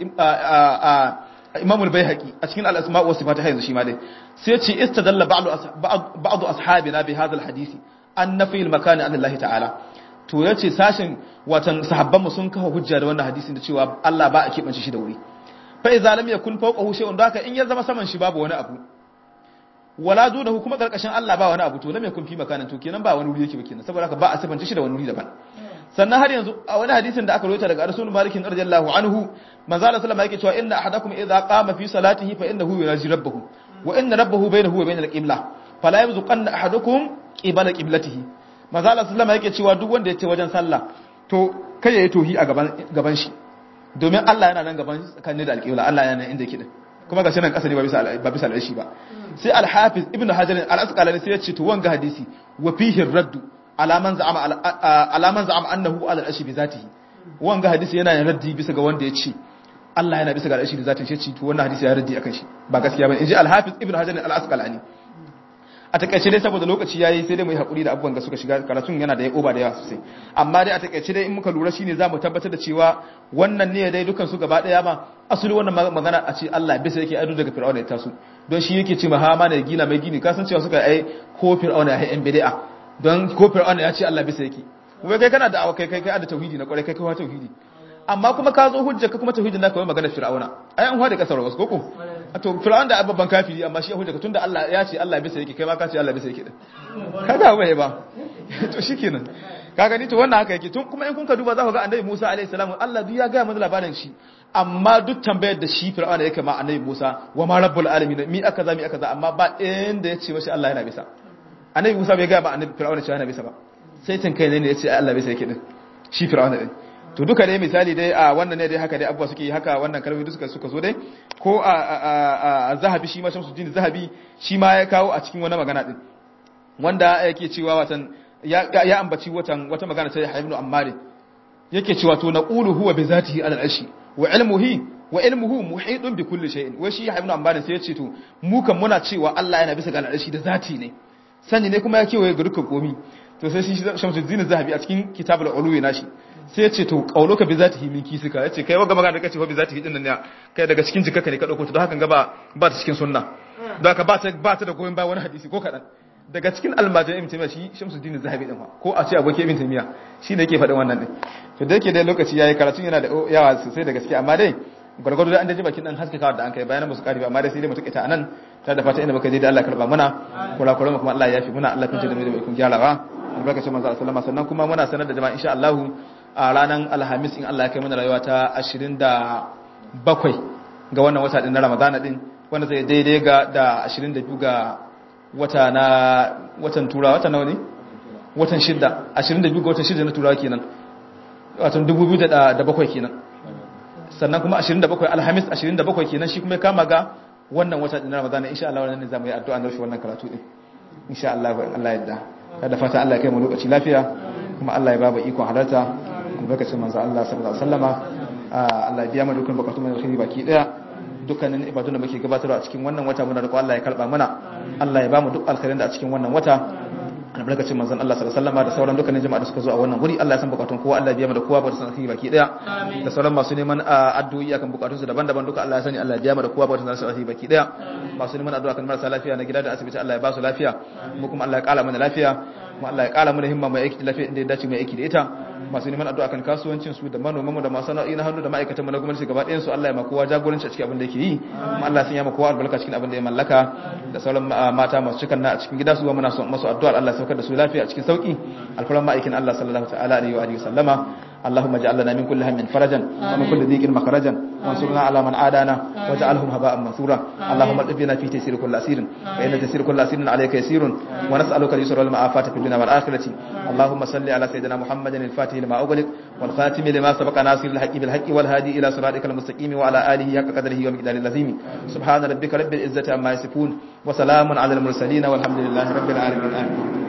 Imam al-Baihaqi a cikin al-asma' wa sifat yanzu shi ma dai sai ce istadalla ba'du ba'du ashabina bi hadha al-hadisi an nafi al-makan an Allah ta'ala to yace sashin watan sahabban mu sun kafa hujja da wannan hadisin da cewa Allah ba a kebance shi da wuri fa idza lam yakun fawqahu shay'un da haka in ya zama saman shi babu wani abu wala dunahu kuma karkashin Allah ba wani abu to lam yakun fi makanin to kenan ba wani wuri yake ba kenan saboda haka ba a sifance shi da wani wuri daban sannan har yanzu a wani hadisin da aka rawaita daga Rasul Malik radiyallahu anhu manzo Allah sallama yake cewa inna ahadakum idza qama fi salatihi fa innahu yunaji rabbahu wa inna rabbahu bainahu wa bainal qibla fala yabzuqanna ahadukum qibala qiblatihi manzo Allah sallama yake cewa duk wanda yace wajen sallah to kai yayi tohi a gaban gaban shi domin Allah yana nan gaban tsakanin da alqibla Allah yana nan inda yake din kuma ga nan kasa ne ba bisa ba bisa al'ashi ba sai al-hafiz ibnu hajar al-asqalani sai ya ce to wanga hadisi wa fihi raddu alaman za'ama alaman za'ama annahu ala al-ashi bi zatihi wanga hadisi yana yin raddi bisa ga wanda ya ce Allah yana bisa ga al-ashi da zatin shi ce to wannan hadisi ya raddi akan shi ba gaskiya bane inji al-hafiz ibnu hajar al-asqalani a takaice dai saboda lokaci yayi sai dai mu yi hakuri da abubuwan da suka shiga karatun yana da oba da yawa sosai amma dai a takaice dai in muka lura shine zamu tabbatar da cewa wannan ne dai dukan su gaba daya ma asali wannan magana a ce Allah bisa yake ado daga fir'auna ya taso don shi yake ce ma ha ma ne gina mai gini kasan cewa suka ai ko fir'auna ya yan bid'a don ko fir'auna ya ce Allah bisa yake wai kai kana da kai kai kai da tauhidi na kwarai kai kai tauhidi amma kuma ka zo hujja ka kuma tauhidin naka wai magana fir'auna ai an hwada kasar wasu koko to fir'aun da babban kafiri amma shi hujja ka tunda Allah ya ce Allah bisa yake kai ma ka ce Allah bisa yake din kaga bai ba to shikenan kaga ni to wannan haka yake tun kuma in kun ka duba za ku ga annabi Musa alaihi salam Allah duk ya ga mana labarin shi amma duk tambayar da shi fir'auna yake ma annabi Musa wa ma rabbul alamin mi aka za mi aka za amma ba inda ya ce mashi Allah yana bisa annabi Musa bai ga ba annabi fir'auna cewa yana bisa ba sai tun kai ne ya ce Allah bisa yake din shi fir'auna din to duka dai misali dai a wannan ne dai haka dai abubuwa suke haka wannan kalmomi duka suka zo dai ko a zahabi shi ma shamsuddin zahabi shi ma ya kawo a cikin wani magana din wanda yake cewa watan ya ambaci watan wata magana ta Ibn Ammar yake cewa to naqulu huwa bi zatihi ala al-arshi wa ilmuhi wa ilmuhu muhitun bi kulli shay'in wai shi Ibn Ammar sai ya ce to mu kan muna cewa Allah yana bisa ga al-arshi da zati ne sani ne kuma ya kewaye ga dukkan komi to sai shi Shamsuddin Zahabi a cikin Kitabul Ulwi nashi sai ya ce to qauluka bi zatihi min kisika yace kai waga magana da kace fa bi zatihi din nan ne kai daga cikin jikkaka ne ka dauko to don haka ga ba ba ta cikin sunna don haka ba ta ba ta da goyen ba wani hadisi ko kadan daga cikin almajiran ibn taymiya shi shamsuddin zahabi din ko a ce abokin ibn taymiya shi ne yake faɗin wannan din to da yake dai lokaci yayi karatun yana da yawa sosai da gaske amma dai gwargwado da an daji bakin dan haskaka da an kai bayanan musu karibi amma dai sai dai mu take nan ta da fata inda muka je da Allah karba muna kula kula kuma Allah ya yafi muna Allah kunce da mu da ikon gyarawa albarkacin manzo sallallahu alaihi sannan kuma muna sanar da jama'a insha Allah a ranar alhamis in Allah ya kai mana rayuwa ta 27 ga wannan wata din na Ramadana din wanda zai daidai ga da 22 ga wata na watan turawa wata nawa ne watan shidda 22 ga watan shidda na turawa kenan watan 2007 kenan sannan kuma 27 alhamis 27 kenan shi kuma ya kama ga wannan wata din ramadana insha Allah wannan ne zamu yi addu'a na rufe wannan karatu din insha Allah in Allah yadda da fata Allah ya kai mu lokaci lafiya kuma Allah ya ba mu ikon halarta albarkacin manzo Allah sallallahu alaihi wasallama Allah ya biya mu dukkan bukatun mu alkhairi baki daya dukkanin ibadun da muke gabatarwa a cikin wannan wata muna roƙo Allah ya karba mana Allah ya bamu duk alkhairin da a cikin wannan wata albarkacin manzon Allah sallallahu alaihi wasallam da sauran dukkanin jama'a da suka zo a wannan wuri Allah ya san bukatun kowa Allah ya biya mu da kowa ba da san baki daya da sauran masu neman addu'o'i akan bukatun su daban-daban duka Allah ya sani Allah ya biya mu da kowa ba da san baki daya masu neman addu'a kan marasa lafiya na gida da asibiti Allah ya ba su lafiya mu kuma Allah ya kala mana lafiya kuma Allah ya kala mana himma mai aiki da lafiya inda ya dace mai aiki da ita masu neman addu'a kan kasuwancin su da manoman mu da masu sana'o'i na hannu da ma'aikatan mu na gwamnati gaba ɗayan su Allah ya ma kowa jagoranci a cikin abin da yake yi kuma Allah sun ya ma kowa albarka cikin abin da ya mallaka da sauran mata masu cikan na a cikin gida su muna son masu addu'a Allah ya saukar da su lafiya a cikin sauki alfaran ma'aikin Allah sallallahu ta'ala alaihi wa alihi sallama اللهم اجعل لنا من كل هم فرجا ومن كل ضيق مخرجا وانصرنا على من عادانا واجعلهم هباء منثورا اللهم اطبنا في تيسير كل اسير فان تيسير كل اسير عليك يسير ونسالك اليسر والمعافاه في الدنيا والاخره اللهم صل على سيدنا محمد الفاتح لما اغلق والخاتم لما سبق ناصر الحق بالحق والهادي الى صراطك المستقيم وعلى اله حق قدره ومقداره العظيم سبحان ربك رب العزه عما يصفون وسلام على المرسلين والحمد لله رب العالمين آمين